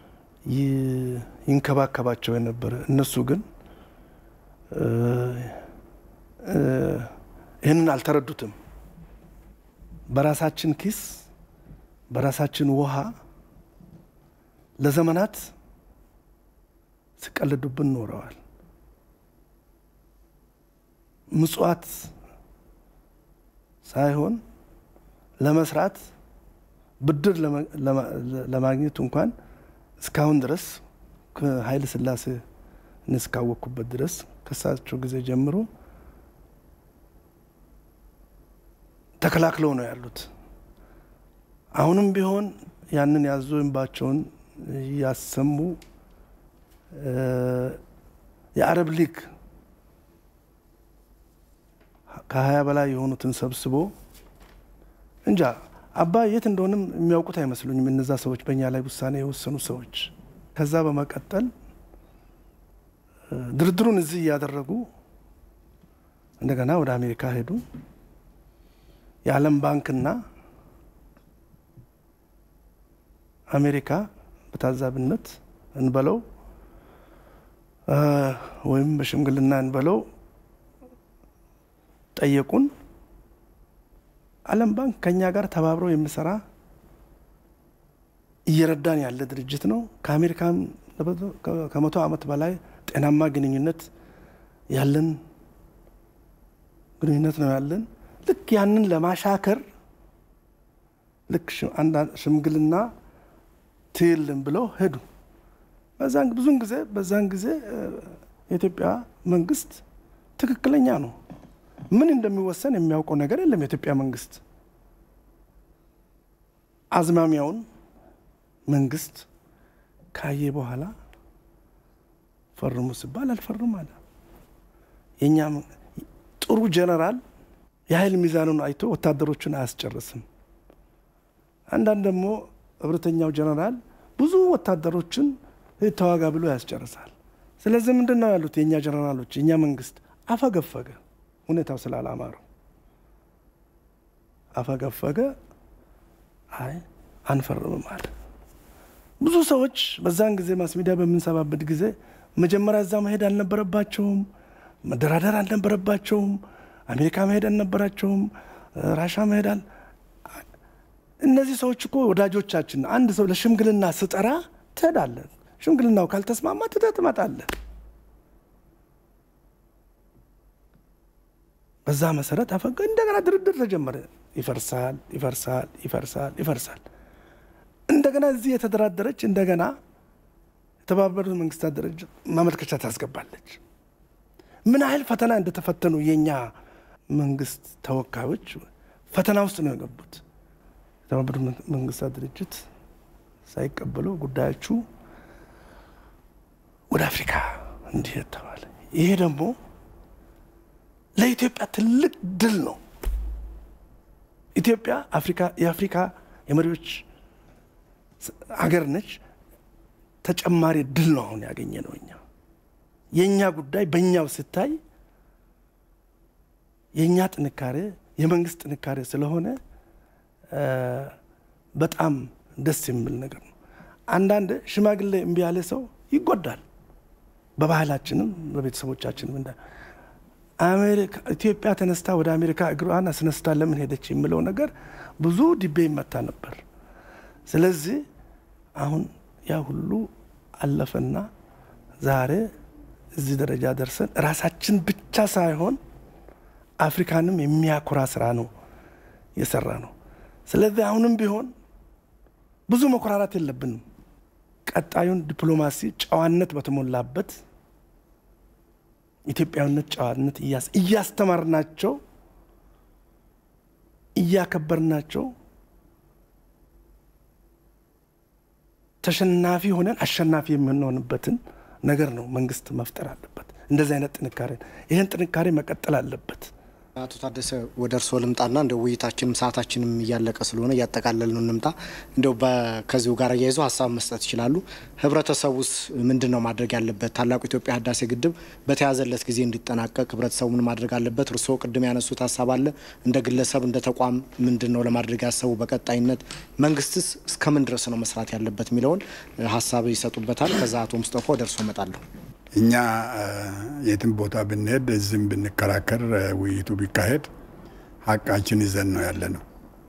ይንከባከባቸው የነበረ። እነሱ ግን ይህንን አልተረዱትም። በራሳችን ኪስ በራሳችን ውሃ ለዘመናት ሲቀልዱብን ኖረዋል። ምጽዋት ሳይሆን ለመስራት ብድር ለማግኘት እንኳን እስካሁን ድረስ ከኃይለ ሥላሴ እስካወቅኩበት ድረስ ከሳቸው ጊዜ ጀምሮ ተከላክለው ነው ያሉት። አሁንም ቢሆን ያንን ያዙ እንባቸውን እያሰሙ የአረብ ሊግ ከሀያ በላይ የሆኑትን ሰብስቦ እንጃ አባይ የት እንደሆንም የሚያውቁት አይመስሉኝም እነዛ ሰዎች በእኛ ላይ ውሳኔ የወሰኑ ሰዎች። ከዛ በመቀጠል ድርድሩን እዚህ እያደረጉ እንደገና ወደ አሜሪካ ሄዱ። የዓለም ባንክና አሜሪካ በታዛቢነት እንበለው ወይም በሽምግልና እንበለው ጠየቁን። ዓለም ባንክ ከኛ ጋር ተባብሮ የሚሰራ እየረዳን ያለ ድርጅት ነው። ከአሜሪካም ከመቶ ዓመት በላይ ጤናማ ግንኙነት ያለን ግንኙነት ነው ያለን። ልክ ያንን ለማሻከር ልክ ሽምግልና ትይልን ብለው ሄዱ። በዛን ብዙን ጊዜ በዛን ጊዜ የኢትዮጵያ መንግስት ትክክለኛ ነው። ምን እንደሚወሰን የሚያውቀው ነገር የለም። የኢትዮጵያ መንግስት አዝማሚያውን መንግስት ካየ በኋላ ፈርሙ ሲባል አልፈርም አለ። የእኛ ጥሩ ጀነራል የኃይል ሚዛኑን አይቶ ወታደሮቹን አያስጨርስም። አንዳንድ ደግሞ እብሪተኛው ጀነራል ብዙ ወታደሮችን ተዋጋ ብሎ ያስጨርሳል። ስለዚህ ምንድን ነው ያሉት የእኛ ጀነራሎች፣ የእኛ መንግስት አፈገፈገ። ሁኔታው ስላላማረው አፈገፈገ። አይ አንፈርምም አለ። ብዙ ሰዎች በዛን ጊዜ ማስ ሚዲያ በምንሰባበት ጊዜ መጀመሪያ እዛ መሄድ አልነበረባቸውም፣ መደራደር አልነበረባቸውም፣ አሜሪካ መሄድ አልነበራቸውም፣ ራሻ መሄዳል። እነዚህ ሰዎች እኮ ወዳጆቻችን። አንድ ሰው ለሽምግልና ስጠራ ትሄዳለህ። ሽምግልናው ካልተስማማ ትተህ ትመጣለህ። በዛ መሰረት አፈገ። እንደገና ድርድር ተጀመረ። ይፈርሳል፣ ይፈርሳል፣ ይፈርሳል፣ ይፈርሳል። እንደገና እዚህ የተደራደረች እንደገና የተባበሩት መንግስታት ድርጅት ማመልከቻ ታስገባለች። ምን ያህል ፈተና እንደተፈተኑ የእኛ መንግስት ተወካዮች ፈተና ውስጥ ነው የገቡት። የተባበሩት መንግስታት ድርጅት ሳይቀበሉ ጉዳያችሁ ወደ አፍሪካ እንዲሄድ ተባለ። ይሄ ደግሞ ለኢትዮጵያ ትልቅ ድል ነው። ኢትዮጵያ አፍሪካ የአፍሪካ የመሪዎች ሀገር ነች። ተጨማሪ ድል ነው አሁን ያገኘ ነው። እኛ የእኛ ጉዳይ በእኛው ስታይ የእኛ ጥንካሬ የመንግስት ጥንካሬ ስለሆነ በጣም ደስ የሚል ነገር ነው። አንዳንድ ሽማግሌ እምቢ ያለ ሰው ይጎዳል። በባህላችንም በቤተሰቦቻችንም እንዳ አሜሪካ ኢትዮጵያ ተነስታ ወደ አሜሪካ እግሯን አስነስታ ለምን ሄደች የሚለው ነገር ብዙ ዲቤ ይመታ ነበር። ስለዚህ አሁን ያ ሁሉ አለፈና ዛሬ እዚህ ደረጃ ደርሰን ራሳችን ብቻ ሳይሆን አፍሪካንም የሚያኮራ ስራ ነው የሰራ ነው። ስለዚህ አሁንም ቢሆን ብዙ መኮራራት የለብንም። ቀጣዩን ዲፕሎማሲ ጨዋነት በተሞላበት ኢትዮጵያዊነት፣ ጨዋነት እያስተማርናቸው እያከበርናቸው ተሸናፊ ሆነን አሸናፊ የምንሆንበትን ነገር ነው መንግስት መፍጠር አለበት። እንደዚህ አይነት ጥንካሬ ይህን ጥንካሬ መቀጠል አለበት። አቶ ታደሰ ወደ እርስዎ ልምጣና እንደ ውይይታችንም ሰዓታችንም እያለቀ ስለሆነ እያጠቃለል ነው እንምጣ። እንደው ከዚሁ ጋር እያይዘው ሀሳብ መስጠት ይችላሉ። ህብረተሰቡስ ምንድን ነው ማድረግ ያለበት? ታላቁ ኢትዮጵያ ህዳሴ ግድብ በተያዘለት ጊዜ እንዲጠናቀቅ ህብረተሰቡ ምን ማድረግ አለበት? እርስዎ ቅድም ያነሱት ሀሳብ አለ። እንደ ግለሰብ እንደ ተቋም ምንድን ነው ለማድረግ ያሰቡ በቀጣይነት? መንግስትስ እስከምን ድረስ ነው መስራት ያለበት የሚለውን ሀሳብ ይሰጡበታል። ከዛ አቶ ሙስጠፋ ወደ እርስዎ እመጣለሁ። እኛ የትም ቦታ ብንሄድ እዚህም ብንከራከር ውይይቱ ቢካሄድ ሀቃችን ይዘን ነው ያለ ነው።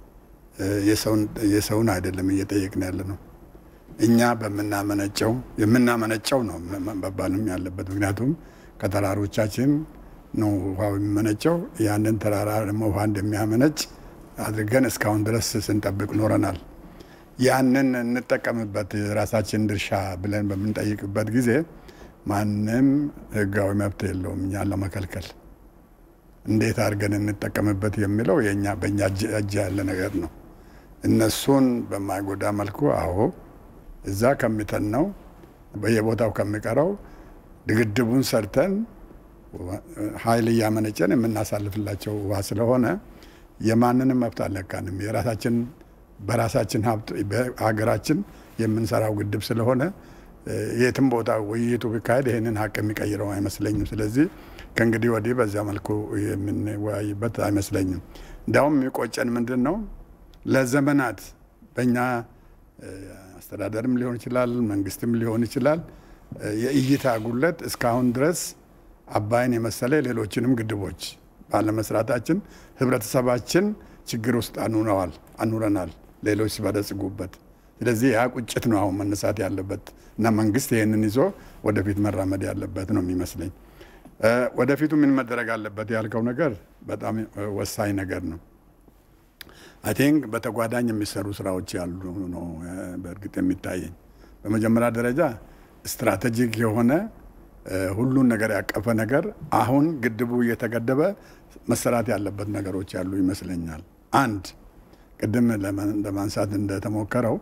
የሰውን አይደለም እየጠየቅን ያለ ነው። እኛ በምናመነጨው የምናመነጨው ነው መባልም ያለበት። ምክንያቱም ከተራሮቻችን ነው ውሃው የሚመነጨው። ያንን ተራራ ደግሞ ውሃ እንደሚያመነጭ አድርገን እስካሁን ድረስ ስንጠብቅ ኖረናል። ያንን እንጠቀምበት ራሳችን ድርሻ ብለን በምንጠይቅበት ጊዜ ማንም ህጋዊ መብት የለውም እኛን ለመከልከል። እንዴት አድርገን እንጠቀምበት የሚለው የኛ በእኛ እጅ ያለ ነገር ነው። እነሱን በማይጎዳ መልኩ አዎ እዛ ከሚተነው በየቦታው ከሚቀረው ግድቡን ሰርተን ኃይል እያመነጨን የምናሳልፍላቸው ውሃ ስለሆነ የማንንም መብት አልነካንም። የራሳችን በራሳችን ሀብት በሀገራችን የምንሰራው ግድብ ስለሆነ የትም ቦታ ውይይቱ ቢካሄድ ይህንን ሀቅ የሚቀይረው አይመስለኝም። ስለዚህ ከእንግዲህ ወዲህ በዚያ መልኩ የምንወያይበት አይመስለኝም። እንዲያውም የሚቆጨን ምንድን ነው ለዘመናት በእኛ አስተዳደርም ሊሆን ይችላል፣ መንግስትም ሊሆን ይችላል የእይታ ጉለት እስካሁን ድረስ አባይን የመሰለ ሌሎችንም ግድቦች ባለመስራታችን ህብረተሰባችን ችግር ውስጥ አኑረዋል አኑረናል ሌሎች ሲበለጽጉበት። ስለዚህ ያ ቁጭት ነው አሁን መነሳት ያለበት እና መንግስት ይህንን ይዞ ወደፊት መራመድ ያለበት ነው የሚመስለኝ። ወደፊቱ ምን መደረግ አለበት ያልከው ነገር በጣም ወሳኝ ነገር ነው። አይ ቲንክ በተጓዳኝ የሚሰሩ ስራዎች ያሉ ነው በእርግጥ የሚታየኝ። በመጀመሪያ ደረጃ ስትራቴጂክ የሆነ ሁሉን ነገር ያቀፈ ነገር አሁን ግድቡ እየተገደበ መሰራት ያለበት ነገሮች ያሉ ይመስለኛል። አንድ ቅድም ለማንሳት እንደተሞከረው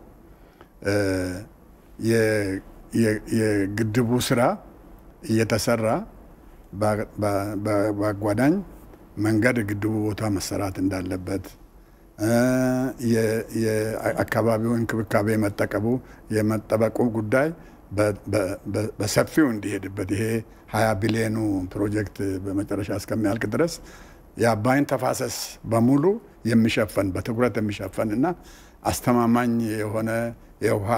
የግድቡ ስራ እየተሰራ በአጓዳኝ መንገድ ግድቡ ቦታ መሰራት እንዳለበት የአካባቢው እንክብካቤ መጠቀቡ የመጠበቁ ጉዳይ በሰፊው እንዲሄድበት ይሄ ሀያ ቢሊዮኑ ፕሮጀክት በመጨረሻ እስከሚያልቅ ድረስ የአባይን ተፋሰስ በሙሉ የሚሸፈን በትኩረት የሚሸፈን እና አስተማማኝ የሆነ የውሃ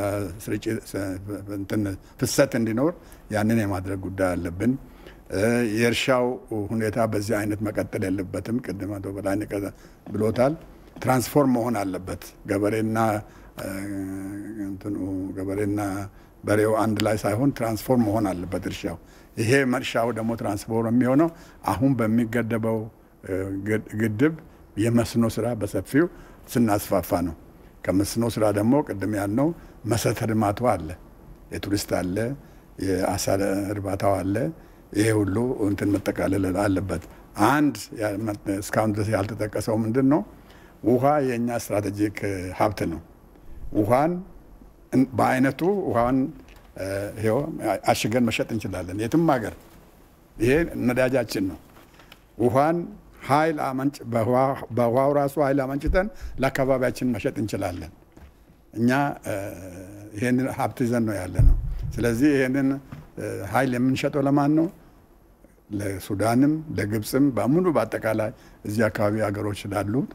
ፍሰት እንዲኖር ያንን የማድረግ ጉዳይ አለብን። የእርሻው ሁኔታ በዚህ አይነት መቀጠል የለበትም። ቅድም አቶ በላይነህ ብሎታል። ትራንስፎርም መሆን አለበት። ገበሬና እንትኑ ገበሬና በሬው አንድ ላይ ሳይሆን ትራንስፎርም መሆን አለበት እርሻው። ይሄ እርሻው ደግሞ ትራንስፎርም የሚሆነው አሁን በሚገደበው ግድብ የመስኖ ስራ በሰፊው ስናስፋፋ ነው። ከመስኖ ስራ ደግሞ ቅድም ያልነው መሰረተ ልማቱ አለ፣ የቱሪስት አለ፣ የአሳ እርባታው አለ። ይሄ ሁሉ እንትን መጠቃለል አለበት። አንድ እስካሁን ድረስ ያልተጠቀሰው ምንድን ነው? ውሃ የእኛ ስትራቴጂክ ሀብት ነው። ውሃን በአይነቱ ውሃን ይኸው አሽገን መሸጥ እንችላለን የትም ሀገር። ይሄ ነዳጃችን ነው። ውሃን ኃይል አመንጭ በውሃው ራሱ ኃይል አመንጭተን ለአካባቢያችን መሸጥ እንችላለን። እኛ ይሄንን ሀብት ይዘን ነው ያለ ነው። ስለዚህ ይሄንን ኃይል የምንሸጠው ለማን ነው? ለሱዳንም ለግብፅም በሙሉ በአጠቃላይ እዚህ አካባቢ ሀገሮች ስላሉት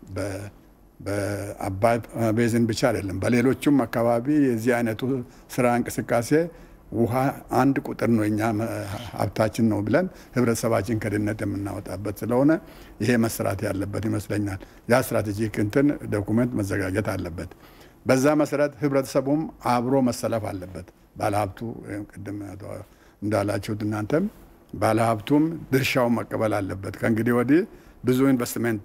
በአባይ ቤዝን ብቻ አይደለም፣ በሌሎቹም አካባቢ የዚህ አይነቱ ስራ እንቅስቃሴ ውሃ አንድ ቁጥር ነው፣ እኛ ሀብታችን ነው ብለን ህብረተሰባችን ከድህነት የምናወጣበት ስለሆነ ይሄ መሰራት ያለበት ይመስለኛል። ያ ስትራቴጂክ እንትን ዶኩመንት መዘጋጀት አለበት። በዛ መሰረት ህብረተሰቡም አብሮ መሰለፍ አለበት። ባለሀብቱ ቅድም እንዳላችሁት እናንተም ባለሀብቱም ድርሻውን መቀበል አለበት። ከእንግዲህ ወዲህ ብዙ ኢንቨስትመንት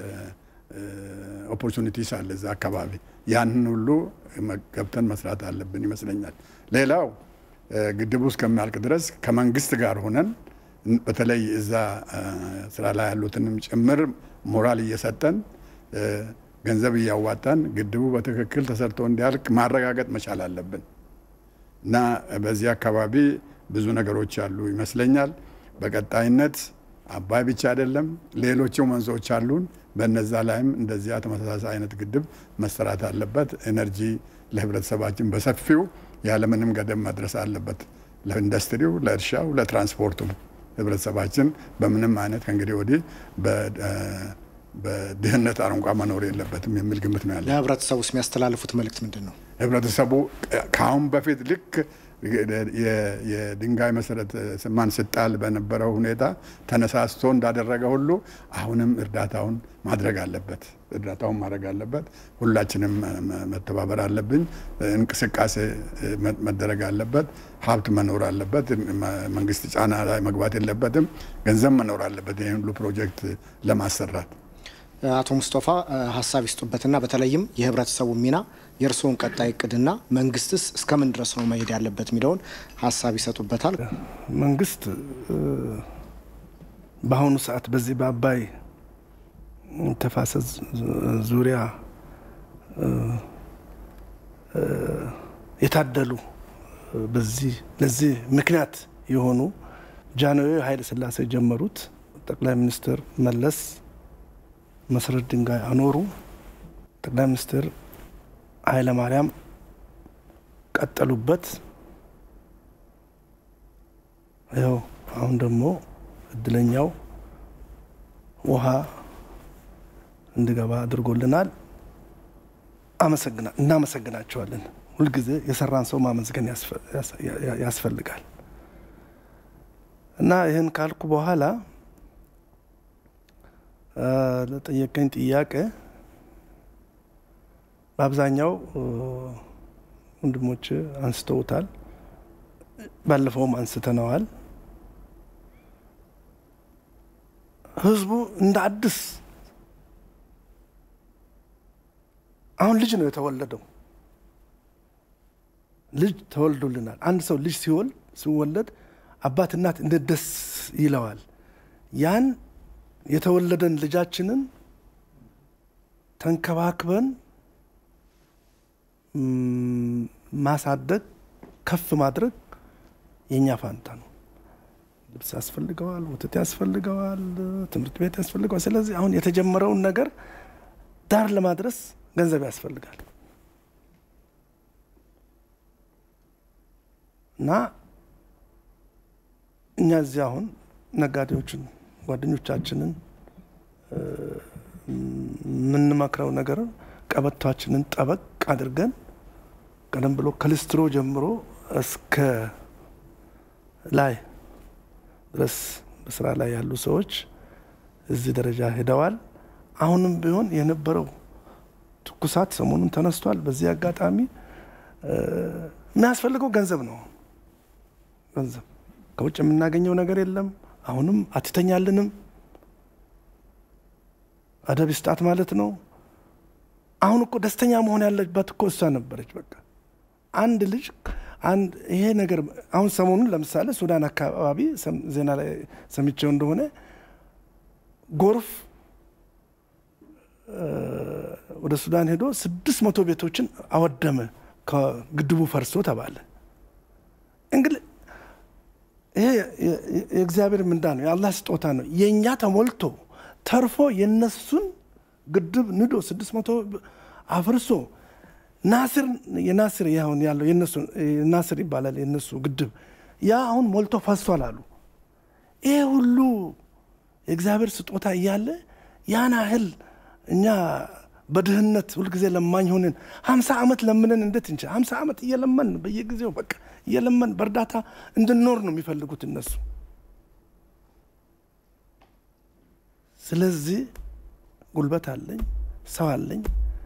ኦፖርቹኒቲስ አለ እዛ አካባቢ። ያንን ሁሉ ገብተን መስራት አለብን ይመስለኛል። ሌላው ግድቡ እስከሚያልቅ ድረስ ከመንግስት ጋር ሆነን በተለይ እዛ ስራ ላይ ያሉትንም ጭምር ሞራል እየሰጠን ገንዘብ እያዋጣን ግድቡ በትክክል ተሰርቶ እንዲያልቅ ማረጋገጥ መቻል አለብን እና በዚህ አካባቢ ብዙ ነገሮች አሉ ይመስለኛል። በቀጣይነት አባይ ብቻ አይደለም፣ ሌሎችም ወንዞች አሉን። በነዛ ላይም እንደዚያ ተመሳሳይ አይነት ግድብ መሰራት አለበት። ኤነርጂ ለህብረተሰባችን በሰፊው ያለምንም ገደብ መድረስ አለበት። ለኢንዱስትሪው፣ ለእርሻው፣ ለትራንስፖርቱም ህብረተሰባችን በምንም አይነት ከእንግዲህ ወዲህ በድህነት አረንቋ መኖር የለበትም የሚል ግምት ነው ያለ። ለህብረተሰቡ ውስጥ የሚያስተላልፉት መልእክት ምንድን ነው? ህብረተሰቡ ከአሁን በፊት ልክ የድንጋይ መሰረት ስማን ስጣል በነበረው ሁኔታ ተነሳስቶ እንዳደረገ ሁሉ አሁንም እርዳታውን ማድረግ አለበት። እርዳታውን ማድረግ አለበት። ሁላችንም መተባበር አለብን። እንቅስቃሴ መደረግ አለበት። ሀብት መኖር አለበት። መንግስት ጫና ላይ መግባት የለበትም። ገንዘብ መኖር አለበት ይህን ሁሉ ፕሮጀክት ለማሰራት። አቶ ሙስጠፋ ሀሳብ ይስጡበትና በተለይም የህብረተሰቡ ሚና የእርስዎን ቀጣይ እቅድና መንግስትስ እስከምን ድረስ ነው መሄድ ያለበት የሚለውን ሀሳብ ይሰጡበታል። መንግስት በአሁኑ ሰዓት በዚህ በአባይ ተፋሰስ ዙሪያ የታደሉ በዚህ ለዚህ ምክንያት የሆኑ ጃንሆይ ኃይለ ሥላሴ ጀመሩት። ጠቅላይ ሚኒስትር መለስ መሰረት ድንጋይ አኖሩ። ጠቅላይ ሚኒስትር ኃይለ ማርያም ቀጠሉበት። ይኸው አሁን ደግሞ እድለኛው ውሃ እንዲገባ አድርጎልናል። እናመሰግናቸዋለን። ሁልጊዜ የሰራን ሰው ማመስገን ያስፈልጋል እና ይህን ካልኩ በኋላ ለጠየቀኝ ጥያቄ በአብዛኛው ወንድሞች አንስተውታል። ባለፈውም አንስተነዋል። ህዝቡ እንደ አዲስ አሁን ልጅ ነው የተወለደው። ልጅ ተወልዶልናል። አንድ ሰው ልጅ ሲወልድ ሲወለድ አባት እናት እንዴት ደስ ይለዋል። ያን የተወለደን ልጃችንን ተንከባክበን ማሳደግ ከፍ ማድረግ የእኛ ፋንታ ነው። ልብስ ያስፈልገዋል፣ ወተት ያስፈልገዋል፣ ትምህርት ቤት ያስፈልገዋል። ስለዚህ አሁን የተጀመረውን ነገር ዳር ለማድረስ ገንዘብ ያስፈልጋል እና እኛ እዚህ አሁን ነጋዴዎችን ጓደኞቻችንን የምንመክረው ነገር ቀበቷችንን ጠበቅ አድርገን ቀደም ብሎ ከልስትሮ ጀምሮ እስከ ላይ ድረስ በስራ ላይ ያሉ ሰዎች እዚህ ደረጃ ሄደዋል። አሁንም ቢሆን የነበረው ትኩሳት ሰሞኑን ተነስቷል። በዚህ አጋጣሚ የሚያስፈልገው ገንዘብ ነው። ገንዘብ ከውጭ የምናገኘው ነገር የለም። አሁንም አትተኛልንም። አደብ ይስጣት ማለት ነው። አሁን እኮ ደስተኛ መሆን ያለባት እኮ እሷ ነበረች። በቃ አንድ ልጅ አንድ ይሄ ነገር አሁን ሰሞኑን ለምሳሌ ሱዳን አካባቢ ዜና ላይ ሰምቼው እንደሆነ ጎርፍ ወደ ሱዳን ሄዶ ስድስት መቶ ቤቶችን አወደመ ከግድቡ ፈርሶ ተባለ። እንግዲህ ይሄ የእግዚአብሔር ምንዳ ነው፣ የአላህ ስጦታ ነው። የእኛ ተሞልቶ ተርፎ የነሱን ግድብ ንዶ ስድስት መቶ አፍርሶ ናስር የናስር አሁን ያለው የነሱ ናስር ይባላል የነሱ ግድብ ያ አሁን ሞልቶ ፈሷል አሉ። ይሄ ሁሉ የእግዚአብሔር ስጦታ እያለ ያን ያህል እኛ በድህነት ሁልጊዜ ለማኝ ሆነን ሀምሳ ዓመት ለምነን እንዴት እንችል? ሀምሳ ዓመት እየለመን በየጊዜው በቃ እየለመን በእርዳታ እንድንኖር ነው የሚፈልጉት እነሱ። ስለዚህ ጉልበት አለኝ፣ ሰው አለኝ።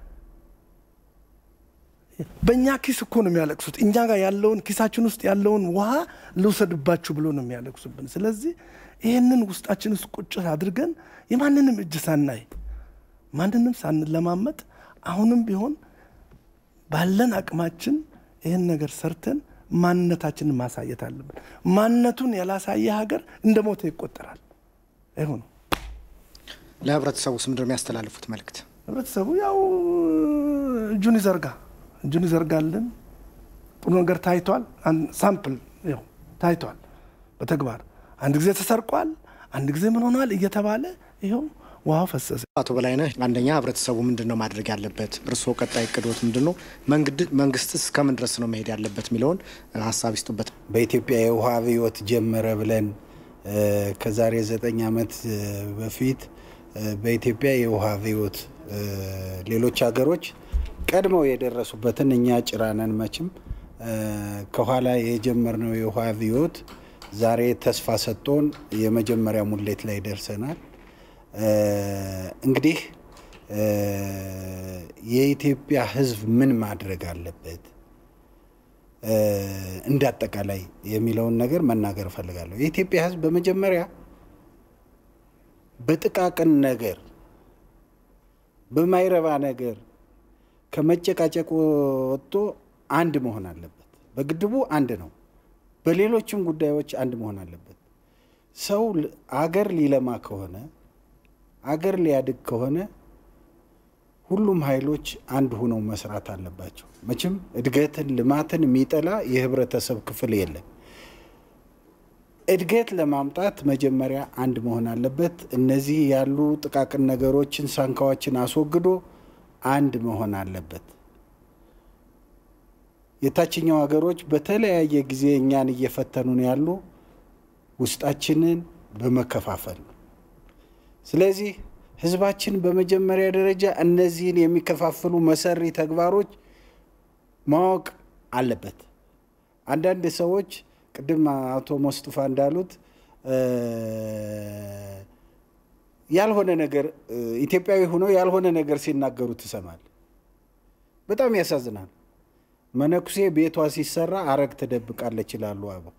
በእኛ ኪስ እኮ ነው የሚያለቅሱት። እኛ ጋር ያለውን ኪሳችን ውስጥ ያለውን ውሃ ልውሰድባችሁ ብሎ ነው የሚያለቅሱብን። ስለዚህ ይህንን ውስጣችን ውስጥ ቁጭ አድርገን የማንንም እጅ ሳናይ ማንንም ሳንለማመጥ አሁንም ቢሆን ባለን አቅማችን ይህን ነገር ሰርተን ማንነታችንን ማሳየት አለብን። ማንነቱን ያላሳየ ሀገር እንደ ሞተ ይቆጠራል። ይሁ ነው። ለህብረተሰቡ ስም ምንድን ነው የሚያስተላልፉት መልእክት? ህብረተሰቡ ያው እጁን ይዘርጋ እጁን ይዘርጋልን። ጥሩ ነገር ታይቷል። ሳምፕል ያው ታይቷል በተግባር አንድ ጊዜ ተሰርቋል፣ አንድ ጊዜ ምን ሆኗል እየተባለ ይኸው ውሃ ፈሰሰ። አቶ በላይነህ አንደኛ ህብረተሰቡ ምንድን ነው ማድረግ ያለበት? እርስዎ ቀጣይ እቅዶት ምንድን ነው? መንግስትስ እስከምን ድረስ ነው መሄድ ያለበት የሚለውን ሀሳብ ይስጡበት። በኢትዮጵያ የውሃ አብዮት ጀመረ ብለን ከዛሬ ዘጠኝ ዓመት በፊት በኢትዮጵያ የውሃ አብዮት ሌሎች ሀገሮች ቀድመው የደረሱበትን እኛ ጭራነን መችም ከኋላ የጀመርነው የውሃ አብዮት ዛሬ ተስፋ ሰጥቶን የመጀመሪያ ሙሌት ላይ ደርሰናል። እንግዲህ የኢትዮጵያ ሕዝብ ምን ማድረግ አለበት እንደ አጠቃላይ የሚለውን ነገር መናገር እፈልጋለሁ። የኢትዮጵያ ሕዝብ በመጀመሪያ በጥቃቅን ነገር በማይረባ ነገር ከመጨቃጨቅ ወጥቶ አንድ መሆን አለበት። በግድቡ አንድ ነው፣ በሌሎችም ጉዳዮች አንድ መሆን አለበት። ሰው አገር ሊለማ ከሆነ አገር ሊያድግ ከሆነ ሁሉም ኃይሎች አንድ ሆነው መስራት አለባቸው። መቼም እድገትን ልማትን የሚጠላ የህብረተሰብ ክፍል የለም። እድገት ለማምጣት መጀመሪያ አንድ መሆን አለበት። እነዚህ ያሉ ጥቃቅን ነገሮችን፣ ሳንካዎችን አስወግዶ አንድ መሆን አለበት። የታችኛው ሀገሮች በተለያየ ጊዜ እኛን እየፈተኑን ያሉ ውስጣችንን በመከፋፈል ነው። ስለዚህ ህዝባችን በመጀመሪያ ደረጃ እነዚህን የሚከፋፍሉ መሰሪ ተግባሮች ማወቅ አለበት። አንዳንድ ሰዎች ቅድም አቶ ሞስጡፋ እንዳሉት ያልሆነ ነገር ኢትዮጵያዊ ሆነው ያልሆነ ነገር ሲናገሩ ትሰማል። በጣም ያሳዝናል። መነኩሴ ቤቷ ሲሰራ አረግ ትደብቃለች ይላሉ አበው።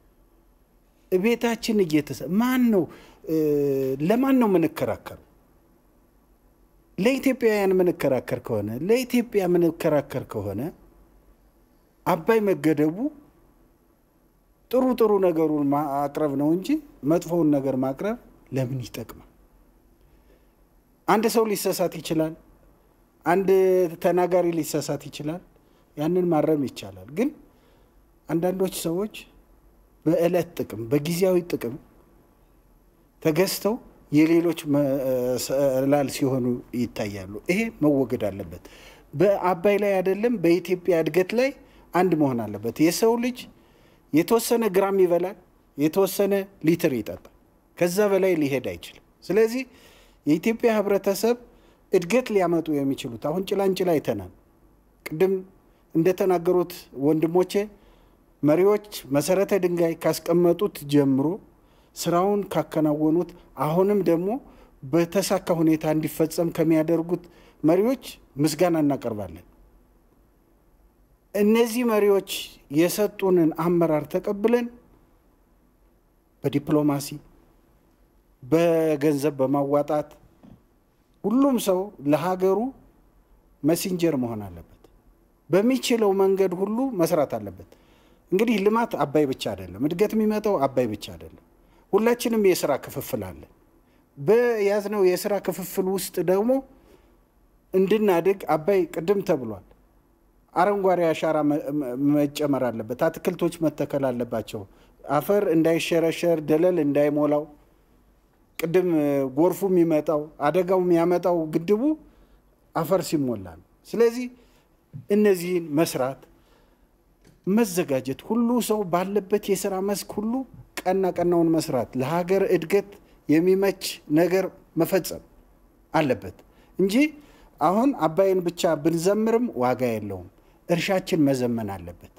ቤታችን እየተሰ ማን ነው ለማን ነው የምንከራከረው? ለኢትዮጵያውያን የምንከራከር ከሆነ ለኢትዮጵያ የምንከራከር ከሆነ አባይ መገደቡ ጥሩ ጥሩ ነገሩን ማቅረብ ነው እንጂ መጥፎውን ነገር ማቅረብ ለምን ይጠቅማል? አንድ ሰው ሊሰሳት ይችላል። አንድ ተናጋሪ ሊሰሳት ይችላል። ያንን ማረም ይቻላል። ግን አንዳንዶች ሰዎች በዕለት ጥቅም በጊዜያዊ ጥቅም ተገዝተው የሌሎች መሰላል ሲሆኑ ይታያሉ። ይሄ መወገድ አለበት። በአባይ ላይ አይደለም በኢትዮጵያ እድገት ላይ አንድ መሆን አለበት። የሰው ልጅ የተወሰነ ግራም ይበላል፣ የተወሰነ ሊትር ይጠጣል። ከዛ በላይ ሊሄድ አይችልም። ስለዚህ የኢትዮጵያ ሕብረተሰብ እድገት ሊያመጡ የሚችሉት አሁን ጭላንጭል አይተናል። ቅድም እንደተናገሩት ወንድሞቼ መሪዎች መሰረተ ድንጋይ ካስቀመጡት ጀምሮ ስራውን ካከናወኑት አሁንም ደግሞ በተሳካ ሁኔታ እንዲፈጸም ከሚያደርጉት መሪዎች ምስጋና እናቀርባለን። እነዚህ መሪዎች የሰጡንን አመራር ተቀብለን በዲፕሎማሲ በገንዘብ በማዋጣት ሁሉም ሰው ለሀገሩ መሲንጀር መሆን አለበት። በሚችለው መንገድ ሁሉ መስራት አለበት። እንግዲህ ልማት አባይ ብቻ አይደለም፣ እድገት የሚመጣው አባይ ብቻ አይደለም። ሁላችንም የስራ ክፍፍል አለን። በያዝነው የስራ ክፍፍል ውስጥ ደግሞ እንድናድግ አባይ ቅድም ተብሏል። አረንጓዴ አሻራ መጨመር አለበት። አትክልቶች መተከል አለባቸው። አፈር እንዳይሸረሸር፣ ደለል እንዳይሞላው ቅድም ጎርፉ የሚመጣው አደጋው የሚያመጣው ግድቡ አፈር ሲሞላ ነው። ስለዚህ እነዚህን መስራት መዘጋጀት፣ ሁሉ ሰው ባለበት የስራ መስክ ሁሉ ቀና ቀናውን መስራት፣ ለሀገር እድገት የሚመች ነገር መፈጸም አለበት እንጂ አሁን አባይን ብቻ ብንዘምርም ዋጋ የለውም። እርሻችን መዘመን አለበት።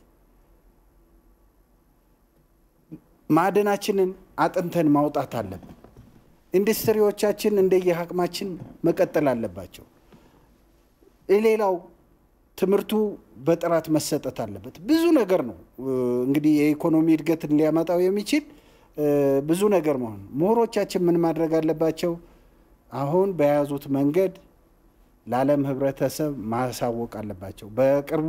ማዕድናችንን አጥንተን ማውጣት አለብን። ኢንዱስትሪዎቻችን እንደየአቅማችን መቀጠል አለባቸው። ሌላው ትምህርቱ በጥራት መሰጠት አለበት። ብዙ ነገር ነው እንግዲህ የኢኮኖሚ እድገትን ሊያመጣው የሚችል ብዙ ነገር መሆን ምሁሮቻችን ምን ማድረግ አለባቸው? አሁን በያዙት መንገድ ለዓለም ሕብረተሰብ ማሳወቅ አለባቸው። በቅርቡ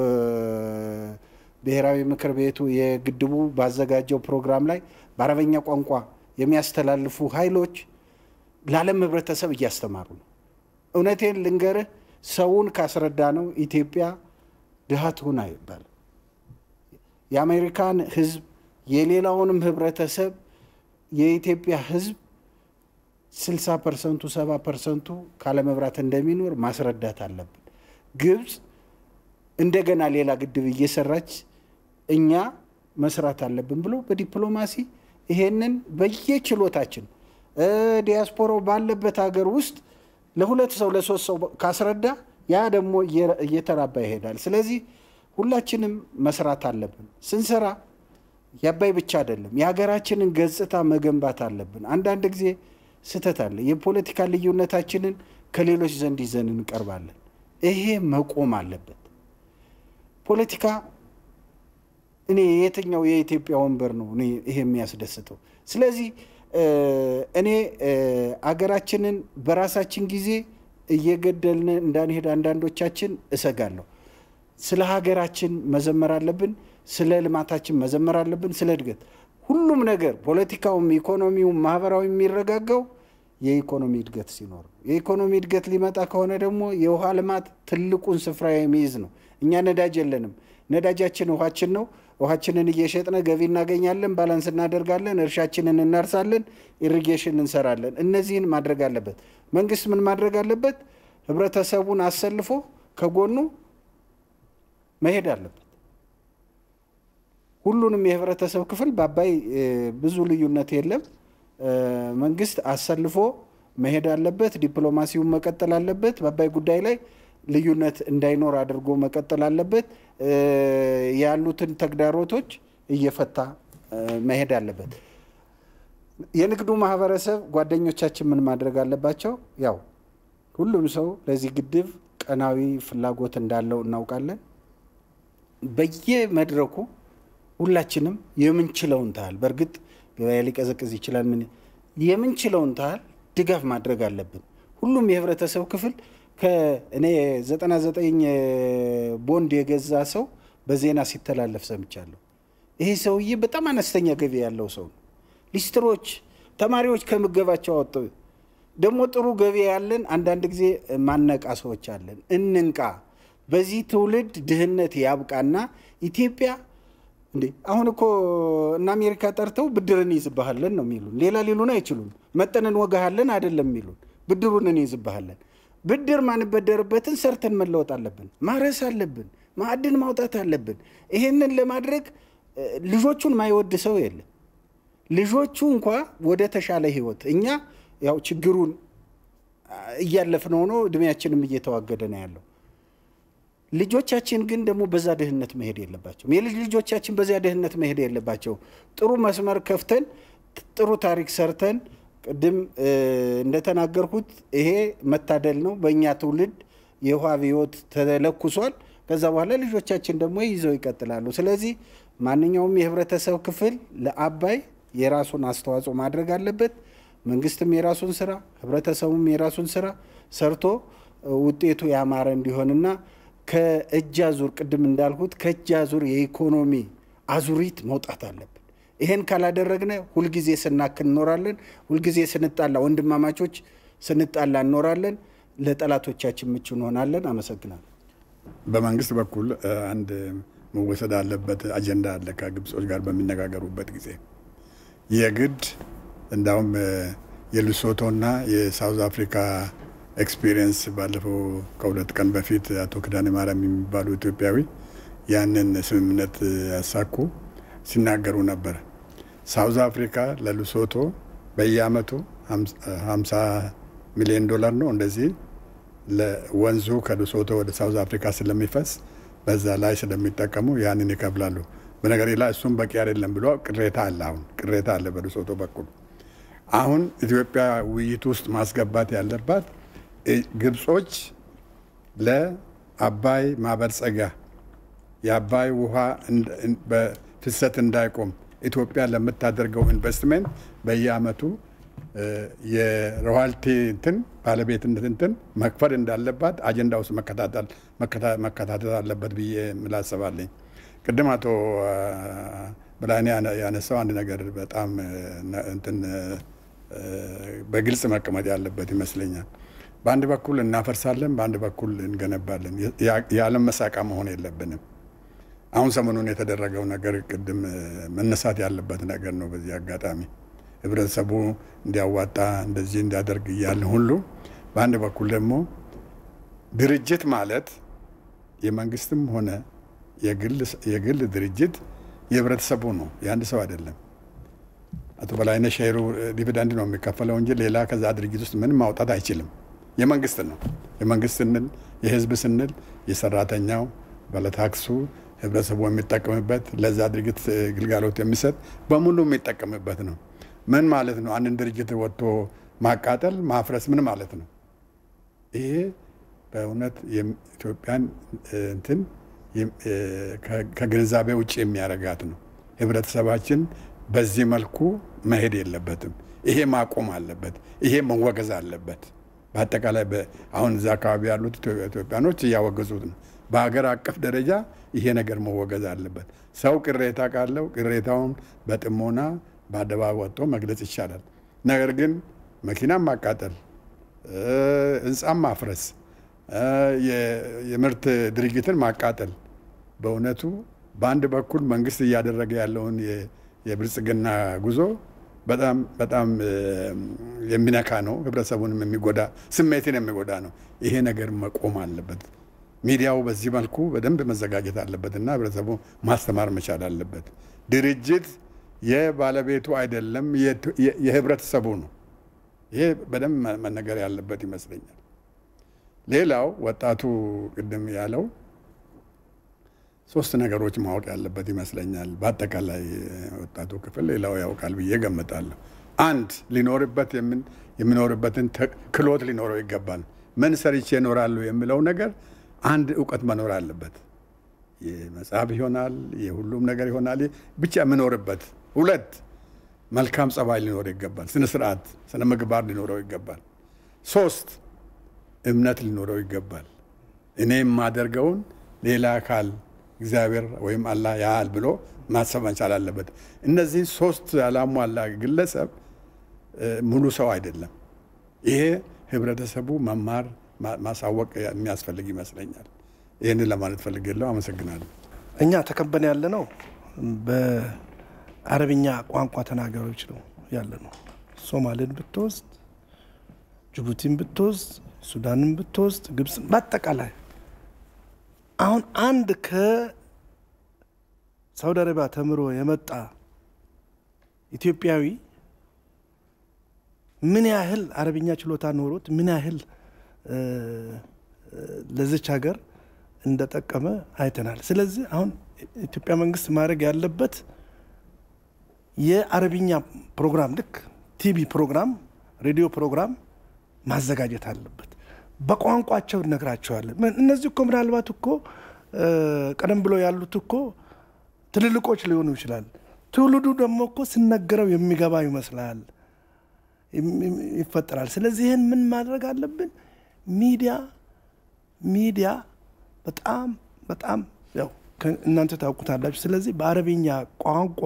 ብሔራዊ ምክር ቤቱ የግድቡ ባዘጋጀው ፕሮግራም ላይ በአረበኛ ቋንቋ የሚያስተላልፉ ኃይሎች ለዓለም ሕብረተሰብ እያስተማሩ ነው። እውነቴን ልንገርህ፣ ሰውን ካስረዳ ነው ኢትዮጵያ ድሃ ትሁን አይባልም። የአሜሪካን ሕዝብ የሌላውንም ሕብረተሰብ የኢትዮጵያ ሕዝብ ስልሳ ፐርሰንቱ ሰባ ፐርሰንቱ ካለመብራት እንደሚኖር ማስረዳት አለብን። ግብፅ እንደገና ሌላ ግድብ እየሰራች እኛ መስራት አለብን ብሎ በዲፕሎማሲ ይሄንን በየችሎታችን ዲያስፖራው ባለበት ሀገር ውስጥ ለሁለት ሰው ለሶስት ሰው ካስረዳ ያ ደግሞ እየተራባ ይሄዳል። ስለዚህ ሁላችንም መስራት አለብን። ስንሰራ የአባይ ብቻ አይደለም የሀገራችንን ገጽታ መገንባት አለብን። አንዳንድ ጊዜ ስህተት አለ። የፖለቲካ ልዩነታችንን ከሌሎች ዘንድ ይዘን እንቀርባለን። ይሄ መቆም አለበት። ፖለቲካ እኔ የትኛው የኢትዮጵያ ወንበር ነው እኔ ይሄ የሚያስደስተው? ስለዚህ እኔ አገራችንን በራሳችን ጊዜ እየገደልን እንዳንሄድ አንዳንዶቻችን እሰጋለሁ። ስለ ሀገራችን መዘመር አለብን። ስለ ልማታችን መዘመር አለብን። ስለ እድገት ሁሉም ነገር ፖለቲካውም፣ ኢኮኖሚውም፣ ማህበራዊ የሚረጋጋው የኢኮኖሚ እድገት ሲኖር የኢኮኖሚ እድገት ሊመጣ ከሆነ ደግሞ የውሃ ልማት ትልቁን ስፍራ የሚይዝ ነው። እኛ ነዳጅ የለንም። ነዳጃችን ውሃችን ነው። ውሃችንን እየሸጥነ ገቢ እናገኛለን፣ ባላንስ እናደርጋለን፣ እርሻችንን እናርሳለን፣ ኢሪጌሽን እንሰራለን። እነዚህን ማድረግ አለበት። መንግስት ምን ማድረግ አለበት? ህብረተሰቡን አሰልፎ ከጎኑ መሄድ አለበት። ሁሉንም የህብረተሰብ ክፍል በአባይ ብዙ ልዩነት የለም። መንግስት አሰልፎ መሄድ አለበት። ዲፕሎማሲውን መቀጠል አለበት። በአባይ ጉዳይ ላይ ልዩነት እንዳይኖር አድርጎ መቀጠል አለበት። ያሉትን ተግዳሮቶች እየፈታ መሄድ አለበት። የንግዱ ማህበረሰብ ጓደኞቻችን ምን ማድረግ አለባቸው? ያው ሁሉም ሰው ለዚህ ግድብ ቀናዊ ፍላጎት እንዳለው እናውቃለን። በየመድረኩ ሁላችንም የምንችለውን ታህል በእርግጥ ገበያ ሊቀዘቅዝ ይችላል። ምን የምንችለውን ታህል ድጋፍ ማድረግ አለብን። ሁሉም የህብረተሰብ ክፍል ከእኔ 99 ቦንድ የገዛ ሰው በዜና ሲተላለፍ ሰምቻለሁ። ይሄ ሰውዬ በጣም አነስተኛ ገቢ ያለው ሰው ነው። ሊስትሮች፣ ተማሪዎች ከምገባቸው አወጡ። ደግሞ ጥሩ ገቢ ያለን አንዳንድ ጊዜ ማነቃ ሰዎች አለን። እንንቃ። በዚህ ትውልድ ድህነት ያብቃና ኢትዮጵያ እንዴ አሁን እኮ እነ አሜሪካ ጠርተው ብድር እንይዝብሃለን ነው የሚሉን። ሌላ ሊሉን አይችሉም። መጠን እንወጋሃለን አይደለም የሚሉን፣ ብድሩን እንይዝብሃለን። ብድር ማንበደርበትን ሰርተን መለወጥ አለብን። ማረስ አለብን። ማዕድን ማውጣት አለብን። ይሄንን ለማድረግ ልጆቹን ማይወድ ሰው የለም። ልጆቹ እንኳ ወደ ተሻለ ህይወት እኛ ያው ችግሩን እያለፍነው ነው፣ እድሜያችንም እየተዋገደ ነው ያለው። ልጆቻችን ግን ደግሞ በዛ ድህነት መሄድ የለባቸውም። የልጅ ልጆቻችን በዚያ ድህነት መሄድ የለባቸው። ጥሩ መስመር ከፍተን ጥሩ ታሪክ ሰርተን ቅድም እንደተናገርኩት ይሄ መታደል ነው። በእኛ ትውልድ የውሃ አብዮት ተለኩሷል። ከዛ በኋላ ልጆቻችን ደግሞ ይዘው ይቀጥላሉ። ስለዚህ ማንኛውም የህብረተሰብ ክፍል ለአባይ የራሱን አስተዋጽኦ ማድረግ አለበት። መንግስትም የራሱን ስራ፣ ህብረተሰቡም የራሱን ስራ ሰርቶ ውጤቱ ያማረ እንዲሆንና ከእጅ አዙር ቅድም እንዳልኩት ከእጅ አዙር የኢኮኖሚ አዙሪት መውጣት አለብን። ይሄን ካላደረግነ ሁልጊዜ ስናክል እንኖራለን። ሁልጊዜ ስንጣላ፣ ወንድማማቾች ስንጣላ እንኖራለን። ለጠላቶቻችን ምቹ እንሆናለን። አመሰግናለሁ። በመንግስት በኩል አንድ መወሰድ አለበት አጀንዳ አለ። ከግብጾች ጋር በሚነጋገሩበት ጊዜ የግድ እንዳውም የሉሶቶና የሳውዝ አፍሪካ ኤክስፒሪየንስ ባለፈው ከሁለት ቀን በፊት አቶ ክዳኔ ማርያም የሚባሉ ኢትዮጵያዊ ያንን ስምምነት ያሳኩ ሲናገሩ ነበር። ሳውዝ አፍሪካ ለሉሶቶ በየአመቱ 50 ሚሊዮን ዶላር ነው እንደዚህ ለወንዙ ከሉሶቶ ወደ ሳውዝ አፍሪካ ስለሚፈስ በዛ ላይ ስለሚጠቀሙ ያንን ይከፍላሉ። በነገር ላይ እሱም በቂ አይደለም ብሎ ቅሬታ አለ። አሁን ቅሬታ አለ በሉሶቶ በኩል። አሁን ኢትዮጵያ ውይይት ውስጥ ማስገባት ያለባት ግብጾች ለአባይ ማበልጸጊያ የአባይ ውሃ በፍሰት እንዳይቆም ኢትዮጵያ ለምታደርገው ኢንቨስትሜንት በየአመቱ የሮያልቲ እንትን ባለቤትነት እንትን መክፈል እንዳለባት አጀንዳ ውስጥ መከታተል አለበት ብዬ ምላሰባለኝ። ቅድም አቶ ብላኔ ያነሳው አንድ ነገር በጣም እንትን በግልጽ መቀመጥ ያለበት ይመስለኛል። በአንድ በኩል እናፈርሳለን፣ በአንድ በኩል እንገነባለን። የዓለም መሳቃ መሆን የለብንም። አሁን ሰሞኑን የተደረገው ነገር ቅድም መነሳት ያለበት ነገር ነው። በዚህ አጋጣሚ ህብረተሰቡ እንዲያዋጣ እንደዚህ እንዲያደርግ እያለ ሁሉ በአንድ በኩል ደግሞ ድርጅት ማለት የመንግስትም ሆነ የግል ድርጅት የህብረተሰቡ ነው፣ የአንድ ሰው አይደለም። አቶ በላይነህ ሼሩ ዲቪደንድ ነው የሚከፈለው እንጂ ሌላ ከዛ ድርጅት ውስጥ ምንም ማውጣት አይችልም። የመንግስት ነው። የመንግስት ስንል የህዝብ ስንል የሰራተኛው ባለታክሱ ህብረተሰቡ የሚጠቀምበት ለዛ ድርጅት ግልጋሎት የሚሰጥ በሙሉ የሚጠቀምበት ነው። ምን ማለት ነው? አንድን ድርጅት ወጥቶ ማቃጠል ማፍረስ ምን ማለት ነው? ይሄ በእውነት ኢትዮጵያን እንትን ከግንዛቤ ውጭ የሚያደርጋት ነው። ህብረተሰባችን በዚህ መልኩ መሄድ የለበትም። ይሄ ማቆም አለበት። ይሄ መወገዝ አለበት። በአጠቃላይ አሁን እዛ አካባቢ ያሉት ኢትዮጵያኖች እያወገዙት ነው። በሀገር አቀፍ ደረጃ ይሄ ነገር መወገዝ አለበት። ሰው ቅሬታ ካለው ቅሬታውን በጥሞና በአደባባይ ወጥቶ መግለጽ ይቻላል። ነገር ግን መኪናም ማቃጠል፣ ህንፃም ማፍረስ፣ የምርት ድርጅትን ማቃጠል በእውነቱ በአንድ በኩል መንግስት እያደረገ ያለውን የብልጽግና ጉዞ በጣም በጣም የሚነካ ነው። ህብረተሰቡንም የሚጎዳ ስሜትን የሚጎዳ ነው። ይሄ ነገር መቆም አለበት። ሚዲያው በዚህ መልኩ በደንብ መዘጋጀት አለበት እና ህብረተሰቡ ማስተማር መቻል አለበት። ድርጅት የባለቤቱ አይደለም፣ የህብረተሰቡ ነው። ይሄ በደንብ መነገር ያለበት ይመስለኛል። ሌላው ወጣቱ ቅድም ያለው ሶስት ነገሮች ማወቅ ያለበት ይመስለኛል። በአጠቃላይ ወጣቱ ክፍል ሌላው ያውቃል ብዬ ገምታለሁ። አንድ ሊኖርበት የሚኖርበትን ክሎት ሊኖረው ይገባል። ምን ሰርቼ እኖራለሁ የሚለው ነገር አንድ እውቀት መኖር አለበት። የመጽሐፍ ይሆናል፣ የሁሉም ነገር ይሆናል፣ ብቻ የምኖርበት። ሁለት መልካም ጸባይ ሊኖረው ይገባል። ስነ ስርዓት፣ ስነ ምግባር ሊኖረው ይገባል። ሶስት እምነት ሊኖረው ይገባል። እኔ የማደርገውን ሌላ አካል እግዚአብሔር ወይም አላህ ያህል ብሎ ማሰብ መቻል አለበት። እነዚህ ሶስት ያላሟላ ግለሰብ ሙሉ ሰው አይደለም። ይሄ ህብረተሰቡ መማር ማሳወቅ የሚያስፈልግ ይመስለኛል። ይህንን ለማለት ፈልጌለሁ። አመሰግናለሁ። እኛ ተከበን ያለ ነው በአረብኛ ቋንቋ ተናጋሪዎች ነው ያለ ነው። ሶማሌን ብትወስድ፣ ጅቡቲን ብትወስድ፣ ሱዳንን ብትወስድ፣ ግብፅን በአጠቃላይ አሁን አንድ ከሳውዲ አረቢያ ተምሮ የመጣ ኢትዮጵያዊ ምን ያህል አረብኛ ችሎታ ኖሮት ምን ያህል ለዚች ሀገር እንደጠቀመ አይተናል። ስለዚህ አሁን ኢትዮጵያ መንግስት ማድረግ ያለበት የአረብኛ ፕሮግራም ልክ ቲቪ ፕሮግራም፣ ሬዲዮ ፕሮግራም ማዘጋጀት አለበት። በቋንቋቸው እነግራቸዋለን። እነዚህ እኮ ምናልባት እኮ ቀደም ብሎ ያሉት እኮ ትልልቆች ሊሆኑ ይችላል። ትውልዱ ደግሞ እኮ ሲነገረው የሚገባ ይመስላል ይፈጠራል። ስለዚህ ይህን ምን ማድረግ አለብን? ሚዲያ ሚዲያ በጣም በጣም ያው እናንተ ታውቁታላችሁ። ስለዚህ በአረብኛ ቋንቋ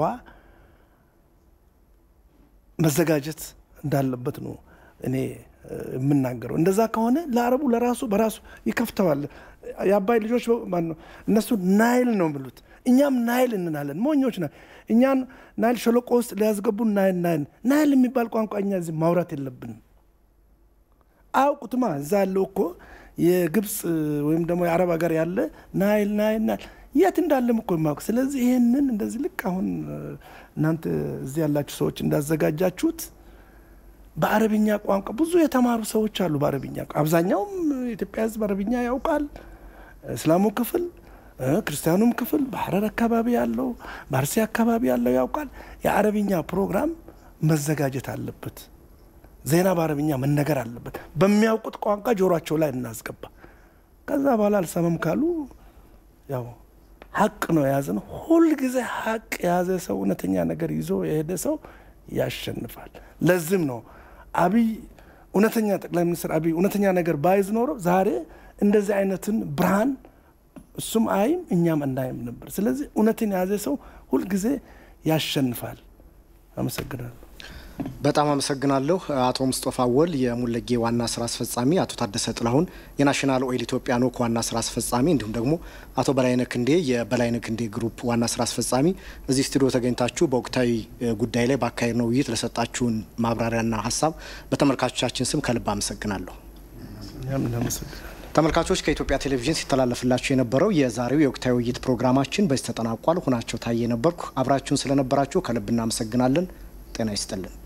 መዘጋጀት እንዳለበት ነው እኔ የምናገረው። እንደዛ ከሆነ ለአረቡ ለራሱ በራሱ ይከፍተዋል። የአባይ ልጆች ማነው እነሱ ናይል ነው የሚሉት፣ እኛም ናይል እንናለን። ሞኞች ና እኛን ናይል ሸለቆ ውስጥ ሊያስገቡን ናይል ናይል ናይል የሚባል ቋንቋ እኛ እዚህ ማውራት የለብንም። አያውቁትማ። እዛ ያለው እኮ የግብፅ ወይም ደግሞ የአረብ ሀገር ያለ ናይል ናይል ናይል የት እንዳለም እኮ የማያውቅ። ስለዚህ ይህንን እንደዚህ ልክ አሁን እናንተ እዚህ ያላችሁ ሰዎች እንዳዘጋጃችሁት በአረብኛ ቋንቋ ብዙ የተማሩ ሰዎች አሉ። በአረብኛ አብዛኛውም የኢትዮጵያ ሕዝብ አረብኛ ያውቃል። እስላሙ ክፍል፣ ክርስቲያኑም ክፍል በሐረር አካባቢ ያለው በአርሲ አካባቢ ያለው ያውቃል። የአረብኛ ፕሮግራም መዘጋጀት አለበት። ዜና በአረብኛ መነገር አለበት። በሚያውቁት ቋንቋ ጆሯቸው ላይ እናስገባ። ከዛ በኋላ አልሰማም ካሉ ያው ሀቅ ነው የያዘ ነው። ሁልጊዜ ሀቅ የያዘ ሰው እውነተኛ ነገር ይዞ የሄደ ሰው ያሸንፋል። ለዚህም ነው አብይ እውነተኛ ጠቅላይ ሚኒስትር አብይ እውነተኛ ነገር ባይዝ ኖሮ ዛሬ እንደዚህ አይነትን ብርሃን እሱም አይም እኛም እናይም ነበር። ስለዚህ እውነትን የያዘ ሰው ሁልጊዜ ያሸንፋል። አመሰግናለሁ። በጣም አመሰግናለሁ አቶ ሙስጦፋ ወል የሙለጌ ዋና ስራ አስፈጻሚ፣ አቶ ታደሰ ጥላሁን የናሽናል ኦይል ኢትዮጵያ ኖክ ዋና ስራ አስፈጻሚ፣ እንዲሁም ደግሞ አቶ በላይነህ ክንዴ የበላይነህ ክንዴ ግሩፕ ዋና ስራ አስፈጻሚ እዚህ ስቱዲዮ ተገኝታችሁ በወቅታዊ ጉዳይ ላይ ባካሄድ ነው ውይይት ለሰጣችሁን ማብራሪያና ሀሳብ በተመልካቾቻችን ስም ከልብ አመሰግናለሁ። ተመልካቾች ከኢትዮጵያ ቴሌቪዥን ሲተላለፍላችሁ የነበረው የዛሬው የወቅታዊ ውይይት ፕሮግራማችን በዚህ ተጠናቋል። ሁናቸው ታየ ነበርኩ። አብራችሁን ስለነበራችሁ ከልብ እናመሰግናለን። ጤና ይስጥልን።